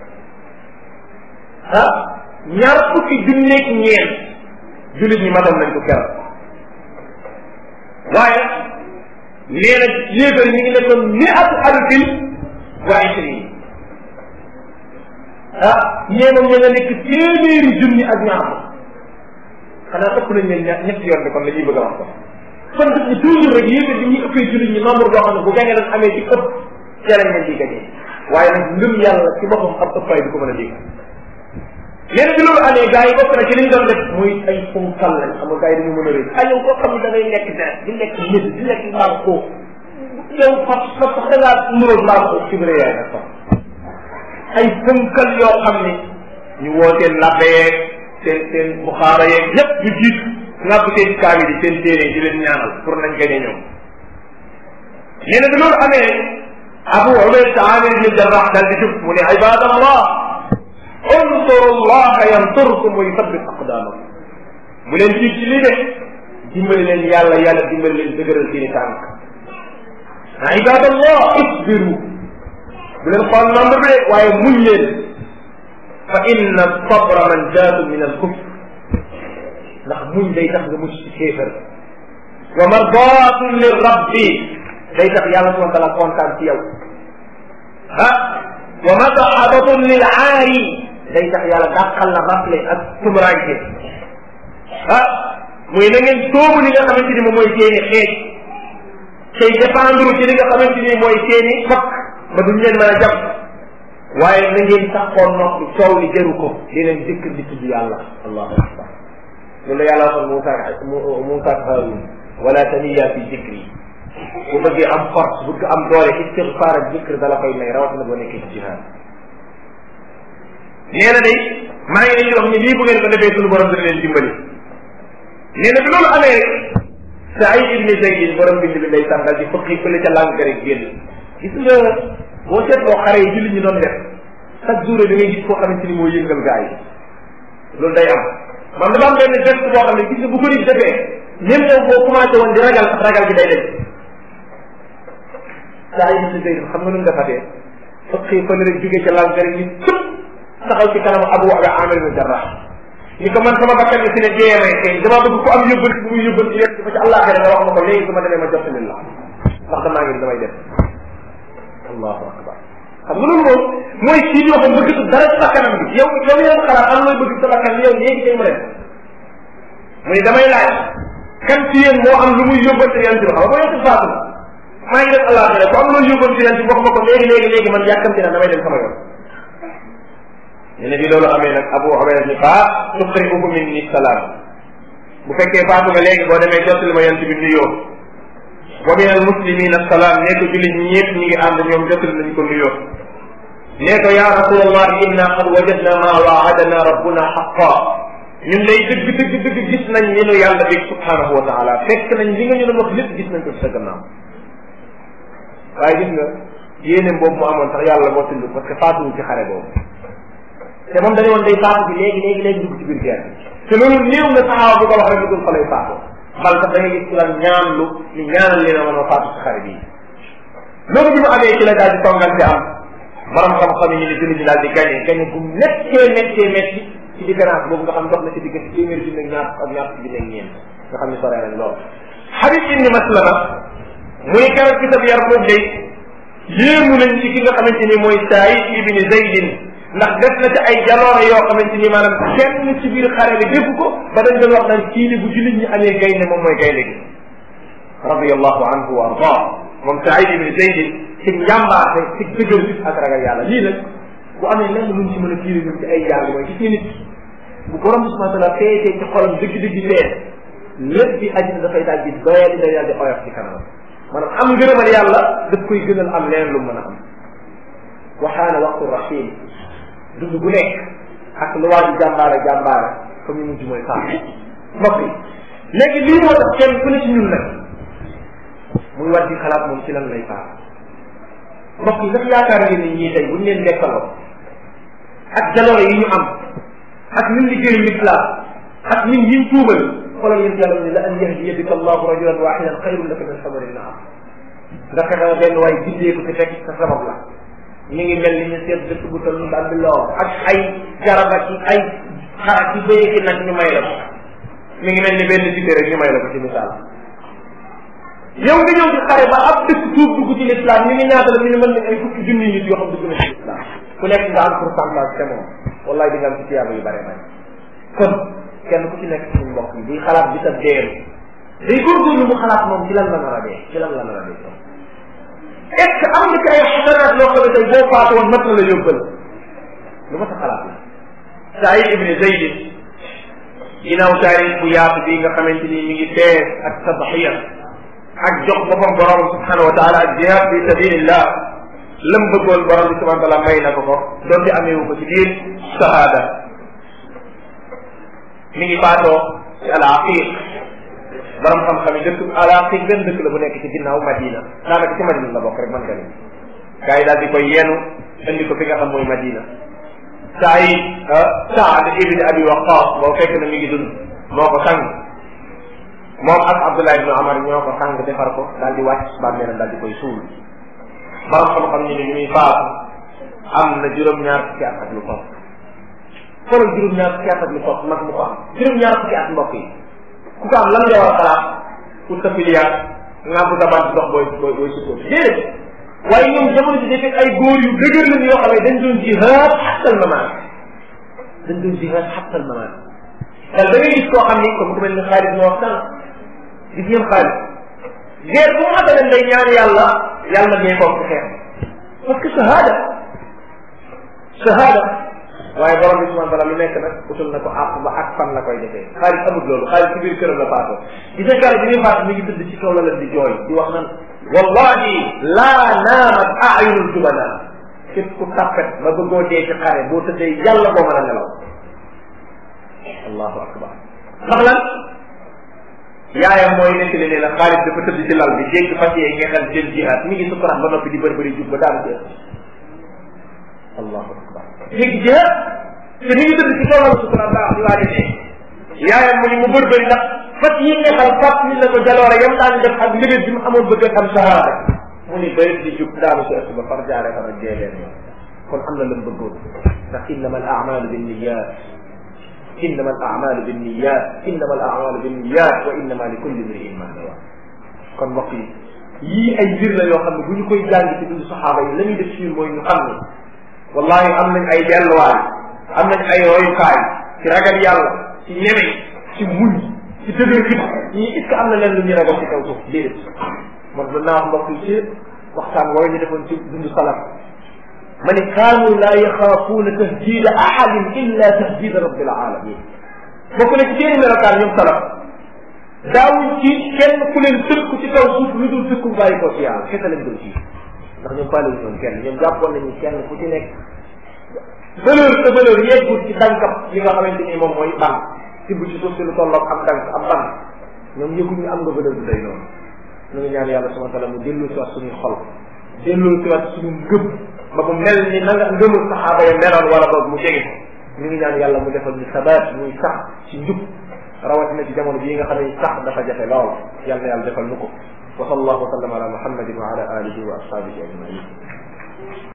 ah ñaar fukki junneeg ñeent jullit ñi matoon nañ ko keroog waaye nee na yéefar ñi ngi nekkoon miatu alfin wa ishrin ah ñee moom ña nga nekk téeméeri junni ak ñaar xanaa ëpp nañ leen ñett ñetti yoon bi kon la ñuy bëgg a wax ko kon daf ñu toujours rek yéen bi ñuy ëppee jullit ñi nombre boo xam ne bu gañe dañ amee ci ëpp jarañ nañ di gañee waaye nag ngëm yàlla ci boppam ab ëppaay du ko mën a dégg nee na bi loolu amee gars yi bokk na ci li ñu doon def muy ay funkal lañ xam nga gars yi dañu mën a rëy ay yow koo xam ne da ngay lekk deret di lekk nit di lekk mbaam ko yow fa fa sax da ngaa nuróo mbaam ko ci bëre yaay nag sax ay funkal yoo xam ni ñu woo seen labbe yeeg seen seen buxaara yeeg ñëpp ñu jiitu ngàbb seen kaamil yi seen téere di leen ñaanal pour nañ gañe ñoom nee na bi loolu amee abu ubayda amir ibn jarrah daal di jub mu ne ibadallah unsuru allah yansurkum wa yuthabbit aqdamakum bu leen jiit ci lii de dimbali leen yàlla yàlla dimbali leen dëgëral seeni tànk ibadallah isbiru bu leen xool nombre bi de waaye muñ leen fa inna sabra manjaatun min al kufr ndax muñ day tax nga mucc ci kéefër wa mardaatun li rabbi day tax yàlla subhanahu wa taala kontaan ci yow ah wa madahabatun lil aari day tax yàlla dàqal la rafle ak tumuraanke ah muy na ngeen soobu li nga xamante ni moom mooy seeni xeej tey dépendre ci li nga xamante ni mooy seeni fakk ba duñ leen mën a jàpp waaye na ngeen saxoon noppi coow li jëru ko di leen dëkk di tudd yàlla allahu akbar loolu la yàlla waxoon Moussa Moussa ak Haroun wala taniya fi dikri bu bëggee am force bëgg am doole istigfaar ak dikr dala koy may rawatina boo nekkee ci jihaad nee na day maa ngi leen di wax ni lii bu ngeen ko defee suñu borom dana leen dimbali nee na bi loolu amee rek Saïd ibn Zayd borom bind bi day sàngal di fëqi fële ca làng rek génn gis nga boo seetloo xare yi jullit ñi doon def chaque jour da ngay gis koo xamante ni moo yëngal gaa yi loolu day am man dafa am benn geste boo xam ne gis nga bu ko nit defee même yow boo commencé woon di ragal sax ragal gi day dem Saïd ibn Zayd xam nga nu mu defatee fëqi fële rek jógee ca làng rek ni tëpp taxaw ci kanamu Abu Amir ibn Jarrah ni ko man sama bakkan bi si ne dee may tey dama bëgg ku am yóbbal bu muy yóbbal ci yéen ba ci àllaaxira nga wax ma ko léegi su ma demee ma jot la ndax damaa ngi damay def allahu akbar xam nga loolu moom mooy kii yoo xam bëgg dara ci bakkanam bi yow yow yaa xalaat am looy bëgg sa bakkan yow léegi tey mu dem mu ne damay laaj kan ci yéen moo am lu muy yóbbal ci yéen ci xam nga boo yokk faatu maa ngi def àllaaxira ku am looy yóbbal ci yéen ci wax ma ko léegi léegi léegi man yàkkamti na damay dem sama yoon ñu ne bi loolu amee nag Abu Ubayda ni fa tuqri'uhu minni salaam bu fekkee faatu nga léegi boo demee jottali ma yent bi nuyoo wa min al muslimina salaam nee ko jullit ñi ñëpp ñi ngi ànd ñoom jottali nañ ko nuyoo nee ko ya rasulallah inna qad wajadna ma waadana rabbuna xaqa ñun lay dëgg dëgg dëgg gis nañ li nu yàlla bi subhanahu wa taala fekk nañ li nga ñu doon wax lépp gis nañ ko ci sa gannaaw waaye gis nga yéene boobu mu amoon sax yàlla moo tudd parce que faatuwul ci xare boobu te moom dañu woon day faatu bi léegi léegi léegi dugg ci biir guerre te loolu néew na saxaaba bu ko wax rek dugul fa lay faatu bal sax da ngay gis ku la ñaan lu ni ñaanal leen a mën a faatu ci xare bii loolu bi mu amee ci la daal di tongante am borom xam-xam yi ñu ne jullit ñi daal di gagné gagné bu méttee méttee métti ci différence boobu nga xam dox na ci diggante téeméer junne ak ñaar ak ñaar junne ak ñeent nga xam ne soree nañ lool Habib ibn Maslama muy keroog ci sab yar boobu day yéemu nañ ci ki nga xamante ni mooy Saïd ibn Zaydin ndax def na ci ay jaloore yoo xamante ni maanaam kenn ci biir xare bi defu ko ba dañ doon wax naan kii ni bu jullit ñi amee gaynde moom mooy gaynde gi radiyallahu anhu wa arda moom Saïd ibn Zayd ci njàmbaarte ci dëgër fit ak ragal yàlla lii nag bu amee lenn luñ ci mën a tiiri ñun ci ay jàng mooy gis nga nit bu borom bi subhanahu wa taala feetee ci xolam dëgg-dëgg feet lépp di àddina dafay daal di doyal di daal di oyof ci kanam maanaam am ngërëmal yàlla daf koy gënal am leen lu mën a am waxaana waxtu rahim dund bu nekk ak lu waa ji jàmbaare jàmbaare fa mu mujj mooy faatu mbokk yi léegi lii moo tax kenn ku ne ci ñun nag muy war di xalaat moom ci lan lay faatu mbokk yi ndax yaakaar ngeen ni ñii tey buñ leen dekkaloo ak jaloore yi ñu am ak ñun liggéeyu lislaam ak ñun yiñ tuubal xoolal yéen yàlla ne la an yahdiya bika allahu rajulan wahidan xayrun laka min xamari naam nga fexe benn waay bindee ko te fekk sa sabab la mi ngi mel ni ñu seet dëkk bu toll ba bi loo ak ay garab ak ay xarak ci béye ki nag ñu may la ko mi ngi mel ni benn cité rek ñu may la ko ci misaal yow nga ñëw ci xare ba ab dëkk tuub dugg ci lislaam ñu ngi ñaata la ñu ne mën nañ ay fukki junni nit yoo xam dugg na ci lislaam ku nekk nga am pourcentage te moom wallahi di nga am ci tiyaaba yu bare bare kon kenn ku ci nekk suñu mbokk yi buy xalaat bi sa deem day góorgóorlu mu xalaat moom ci lan la nar a dee ci lan la nar a dee est ce que am nga ci ay xasanaat loo xam ne tey boo faatu woon mat na la yóbbal lu ma sa xalaat la Saïd ibn Zayd ginnaaw taarix bu yaatu bi nga xamante ni mi ngi fees ak tadxiya ak jox boppam borom subhanahu wa taala ak jihad fi sabilillah lam bëggoon borom bi subhanahu wa taala may na ko ko donte ameewu ko ci biir shahada mi ngi faatoo ci al aqiq borom xam-xam yi dëkk al aqiq benn dëkk la bu nekk ci ginnaaw Madina daanaka ci Madina la bokk rek man nga ni gars yi daal di koy yenu indi ko fi nga xam mooy Madina Saïd Saad ibn Abi Waqqas boo fekk na mi ngi dund moo ko sang moom ak Abdullah ibn Amar ñoo ko sang defar ko daal di wàcc bàmmeelam daal di koy suul borom xam-xam ñu ne ñu muy faatu am na juróom-ñaar fukki at ak lu topp xoolal juróom-ñaar fukki at ak lu topp mag mu ko am juróom-ñaar fukki at mbokk yi ku ko am lan nga war a xalaat pour sa filière nga bu sa bant dox booy booy booy sukkoo déedéet waaye ñoom jamono ji dafay ay góor yu dëgër lañ yoo xam ne dañ doon jihaad xattal mamaat dañ doon jihaad xattal mamaat dal da ngay gis koo xam ni comme ku mel ni xaalis moo wax sànq gis ngeen xaalis guerre bu mu xamee day ñaan yàlla yàlla ñee koom ci xeex parce que shahada shahada waaye borom bi subhanahu wa taala lu nekk nag utul na ko àpp ba ak fan la koy defee xaalis amul loolu xaalis ci biir këram la faatoo gis nga xaalis bi muy faatu mi ngi tëdd ci kaw la leen di jooy di wax nan wallahi laa naamat ayunul jubana képp ku tappet ba bëggoo dee ci xare boo tëddee yàlla boo mën a nelaw allahu akbar ndax lan yaayam mooy nekk ne la xaalis dafa tëdd ci lal bi dégg fas yee nga xel jël jihaad mi ngi sukuraat ba noppi di bëri bëri jub ba daanu ci allahu akbar dégg jihaad te mi ngi tëdd ci kaw lal sukuraat baax di waaje ne yaayam mu ni mu bëri bëri ndax fas yi nga xam fat ni la ko jaloore yam daan def ak mbébét bi mu amoon bëgg a xam shahada mu ni bëri di jub daanu si ëtt ba far jaare fa nag dee leen kon am na lam bëggoon ndax innama al amalu binniyat innama al amalu binniyat innama al amalu binniyat wa innama li kulli mriin ma nawa kon mbokk yi yii ay mbir la yoo xam ne bu ñu koy jàng ci dundu saxaaba yi la ñuy def ci ñun mooy ñu xam ne wallahi am nañ ay delluwaay am nañ ay royukaay ci ragal yàlla ci ñeme ci muñ ci dëgër fit ñii est ce que am na leen lu ñuy ragal ci kaw suuf déedéet man mën naa wax mbokk yi ci waxtaan wooyu ñu defoon ci dundu salaf ma ne kaanu laa yaxaafuuna tahdida ahadin illa tahdida rabbil alamin bokk na ci seeni melokaan ñoom salaf daawuñ ci kenn ku leen tëkku ci kaw suuf lu dul tëkku bàyyi ko ci yàlla kese lañ doon ci ndax ñoom faale wuñ kenn ñoom jàppoon nañu kenn ku ci nekk valeur sa valeur yeggul ci dankam li nga xamante ni moom mooy ban tibb ci suuf si lu tolloog am dank am ban ñoom yëguñu am nga valeur bu day noonu ñu ngi ñaan yàlla subhanahu wa taala mu dellu si waat suñuy xol dellu si waat suñu ngëm ba mu mel ni na nga ngëmul saxaaba ya meloon wala boog mu jege ñu ngi ñaan yàlla mu defal ñu sabaat muy sax ci njub rawatina ci jamono bii nga xam ne sax dafa jafe lool yàlla na yàlla defal nu ko wa sallallahu wa sallam ala muhammadin wa ala alihi wa ashabihi ajmain